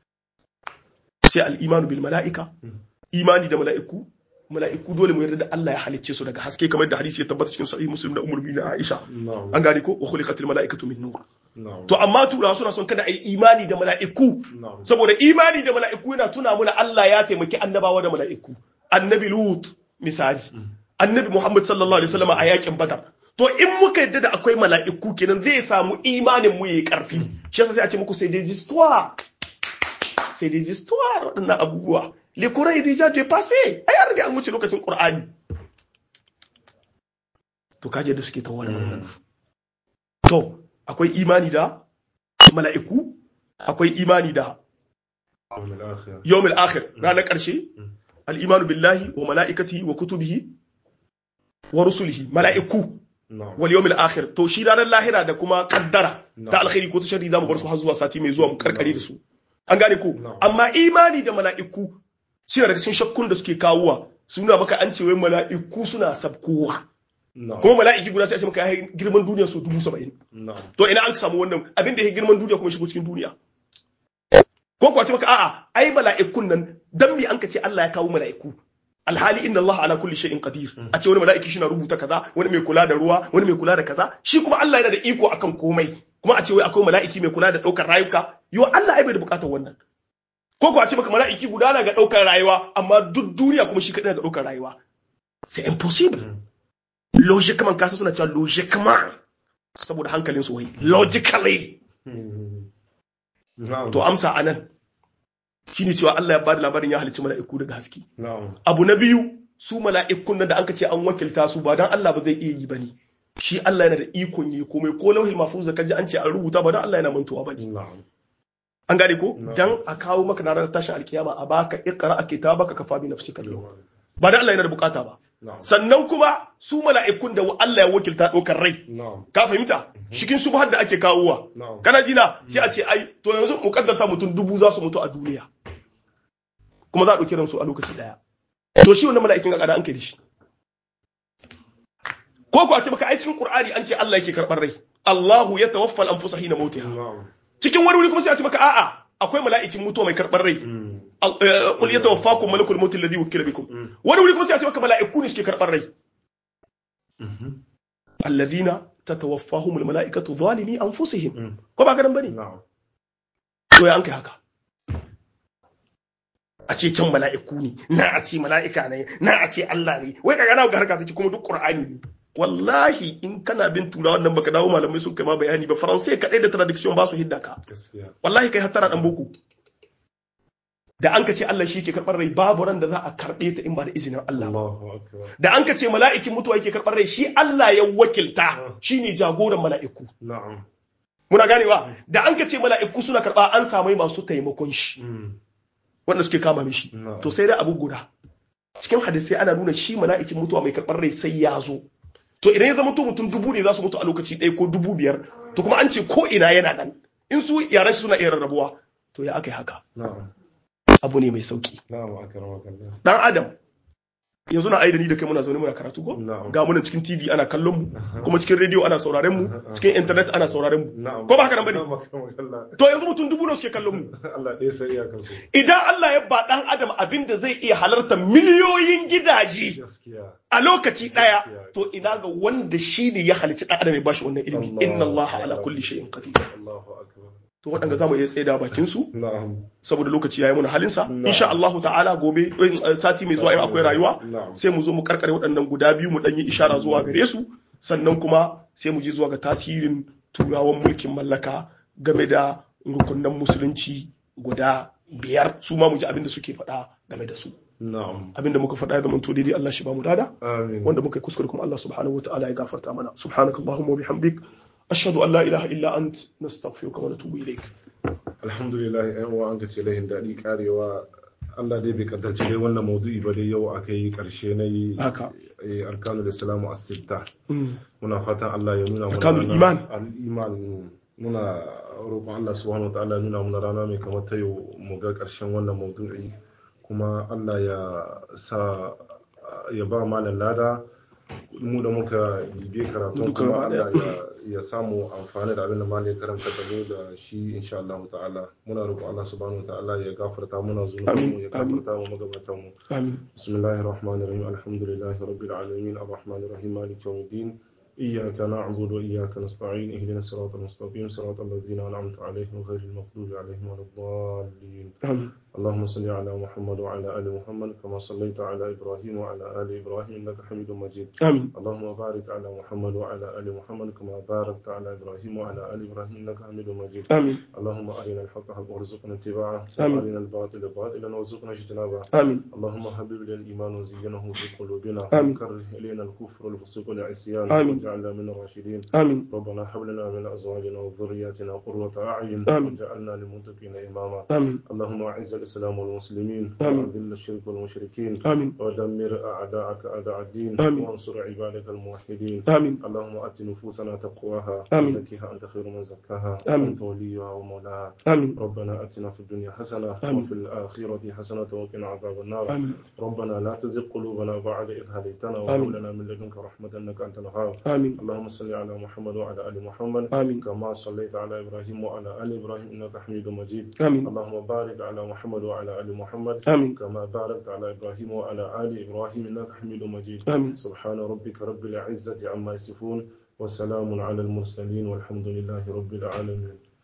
sai al'imanu bil mala'ika imani da mala'iku mala'iku dole mu yarda da Allah ya halicce su daga haske kamar da hadisi ya tabbata cikin sahih muslim da umar bin aisha na'am an gane ko wa khuliqatil mala'ikatu min nur na'am to amma turawa suna son kada a yi imani da mala'iku na'am saboda imani da mala'iku yana tuna muna Allah ya taimaki annabawa da mala'iku annabi lut misali annabi muhammad sallallahu alaihi wasallam a yakin badar to in muka yadda da akwai mala'iku kenan zai samu imanin mu yayi karfi shi yasa sai a ce muku sai des histoires sai des histoires waɗannan abubuwa le courant est déjà dépassé ai an riga an wuce lokacin qur'ani to kaje da suke tawo da maganganu to akwai imani da mala'iku akwai imani da يوم الآخر yawmil akhir ranar ƙarshe al-imanu billahi wa mala'ikatihi wa kutubihi wa rusulihi mala'iku نعم wal yawmil akhir to shi ranar lahira da kuma kaddara No. ta alkhairi ko ta sharri zamu bar su har zuwa sati mai zuwa mu karkare da su an gane ko No. amma imani da mala'iku suna daga cikin shakkun da suke kawowa suna maka an ce wai mala'iku suna sabkowa نعم kuma mala'iki guda sai a ce maka ya girman duniya so dubu saba'in نعم to ina an samu wannan abin da ya girman duniya kuma shigo cikin duniya ko kuwa ce maka a'a ai mala'ikun nan dan me an ka ce Allah ya kawo mala'iku alhali inna Allah ala kulli shay'in qadir a ce wani mala'iki shi na rubuta kaza wani mai kula da ruwa wani mai kula da kaza shi kuma Allah yana da iko akan komai kuma a ce wai akwai mala'iki mai kula da daukar rayuka yo Allah ai bai da bukatar wannan ko kuwa ce maka mala'iki guda na ga daukar rayuwa amma duk duniya kuma shi kadai na ga daukar rayuwa c'est impossible logiquement kasa suna cewa logiquement saboda hankalin su wai logically نعم to amsa anan shine cewa Allah ya bada labarin ya halicci mala'iku daga haske نعم abu na biyu su mala'ikun nan da anka ce an wakilta su ba dan Allah ba zai iya yi bane shi Allah yana da ikon yi komai ko lauhil mahfuz da kaji an ce an rubuta ba dan Allah yana mantuwa bane نعم an gane ko Na'am. dan a kawo maka na ranar tashin alkiyama a baka iqra kitabaka kafa bi nafsika al-yawma ba dan Allah yana da bukata ba نعم sannan kuma su mala'ikun da Allah ya wakilta ɗaukar rai نعم ka fahimta cikin subhar da ake kawowa نعم kana jina sai a ce ai to yanzu mu kaddarta mutum dubu za su mutu a duniya kuma za a ɗauki ransu a lokaci ɗaya to shi wannan mala'ikin ga kada an kai da shi ko ko a ce maka ai cikin qur'ani an ce Allah yake karɓar rai Allahu ya tawaffa al-anfusa hina mautiha نعم cikin wani wuri kuma sai a ce maka a'a akwai mala'ikin mutuwa mai karɓar rai مم. Al- eh, qul yatawaffakum malakul maut alladhi wukila bikum مم. wani wuri kuma sai a ce maka mala'iku ne suke karɓar rai مم. alladhina tatawaffahumul mala'ikatu zalimi anfusihim مم. ko ba ka nan bane نعم to ya an kai haka a ce can mala'iku ne na a ce mala'ika ne na a ce Allah ne wai kaga na ga harka take kuma duk Qur'ani ne wallahi in kana bin turawan nan baka dawo malamai sun kai ma bayani ba faransai kadai da traduction ba su hidda ka gaskiya wallahi kai hattara dan boko da an ka ce Allah shi ke karɓar rai babu ran da za a karɓe ta in ba da izinin Allah ba Allahu akbar da an ka ce mala'ikin mutuwa yake karɓar rai shi Allah ya wakilta shine jagoran mala'iku na'am muna ganewa da an ka ce mala'iku suna karɓa an samu masu taimakon shi Mm. wanda suke kama mishi Na'am. to sai dai abu guda cikin hadisai ana nuna shi mala'ikin mutuwa mai karɓar rai sai ya zo to idan ya zama to mutum dubu ne za su mutu a lokaci ɗaya ko dubu biyar to kuma an ce ko ina yana nan in su yaran shi suna iya rarrabuwa to ya aka yi haka na'am abu ne mai sauki na'am akramaka Allah dan adam yanzu na aida ni da kai muna zaune muna karatu ko Na'am. ga munan cikin TV ana kallon mu kuma cikin rediyo ana sauraren mu cikin internet ana sauraren mu na'am ko ba haka nan bane na'am akramaka Allah to yanzu mutum dubu ne suke kallon mu Allah ɗaya sai ya kaso idan Allah ya ba dan adam abin da zai iya halarta miliyoyin gidaje gaskiya a lokaci ɗaya Gaskiya. to ina ga wanda shi ne ya halicci ɗan adam ya bashi wannan ilimi inna Allah ala kulli shay'in qadir Allahu akbar to waɗanda zamu iya tsaida bakin su na'am saboda lokaci yayi muna halin sa Na'am. insha Allah ta'ala gobe eh, sati mai zuwa in akwai rayuwa Na'am. sai mu zo mu karkare waɗannan guda biyu mu ɗan yi ishara zuwa gare su sannan kuma sai mu je zuwa ga tasirin turawan mulkin mallaka game da rukunan musulunci guda biyar su ma mu ji abin da suke faɗa game da su na'am abin da muka faɗa ya zama to daidai Allah shi ba mu dada amin wanda muka yi kuskure kuma Allah subhanahu wa ta'ala ya gafarta mana subhanakallahumma wa bihamdik ashhadu an la ilaha illa ant nastaghfiruka wa natubu ilaik alhamdulillah yan uwa an gace lahin daɗi karewa Allah dai bai kaddarci dai wannan maudu'i ba dai yau aka yi karshe na yi haka eh, arkanul islamu as-sitta Mm. muna fatan Allah ya nuna mana Arkanul rana- iman. al-iman muna roƙon Allah subhanahu wataala ya nuna mana rana mai kamar ta yau mu ga ƙarshen wannan maudu'i kuma Allah ya sa ya ba malam lada mu da muka bibiye karatu Duka kuma gaba daya. Allah ya, ya samu amfani da abin da malam ya karanta da mu da shi insha Allah ta'ala muna roƙon Allah subhanahu wataala ya gafarta muna zunubanmu ya Amin, amin. gafarta mu magabatan mu amin بسم الله الرحمن الرحيم الحمد لله رب العالمين الرحمن الرحيم مالك يوم الدين إياك نعبد وإياك نستعين اهدنا الصراط المستقيم صراط الذين أنعمت عليهم غير المغضوب عليهم ولا الضالين amin اللهم صل على محمد وعلى آل محمد كما صليت على إبراهيم وعلى آل إبراهيم إنك حميد مجيد amin اللهم بارك على محمد وعلى آل محمد كما باركت على إبراهيم وعلى آل إبراهيم إنك حميد مجيد amin اللهم أرنا الحق حقا وارزقنا اتباعه آمين. وأرنا الباطل باطلا وارزقنا اجتنابه amin اللهم حبب إلينا الإيمان وزينه في قلوبنا آمين. وكره إلينا الكفر والفسوق والعصيان آمين. واجعلنا من الراشدين amin ربنا هب لنا من أزواجنا وذرياتنا قرة أعين آمين. واجعلنا للمتقين إماما amin اللهم أعز الإسلام والمسلمين آمين. وأذل الشرك والمشركين amin ودمر أعداءك أعداء الدين آمين. وانصر عبادك الموحدين amin اللهم آت نفوسنا تقواها آمين. وزكها أنت خير من زكاها آمين. أنت وليها ومولاها amin ربنا آتنا في الدنيا حسنة آمين. وفي الآخرة حسنة وقنا عذاب النار amin ربنا لا تزغ قلوبنا بعد إذ هديتنا وهب آمين. لنا من لدنك رحمة إنك أنت الوهاب amin اللهم صل على محمد وعلى آل محمد amin كما صليت على إبراهيم وعلى آل إبراهيم إنك حميد مجيد amin اللهم بارك على محمد وعلى آل محمد amin كما باركت على إبراهيم وعلى آل إبراهيم إنك حميد مجيد amin سبحان ربك رب العزة عما يصفون وسلام على المرسلين والحمد لله رب العالمين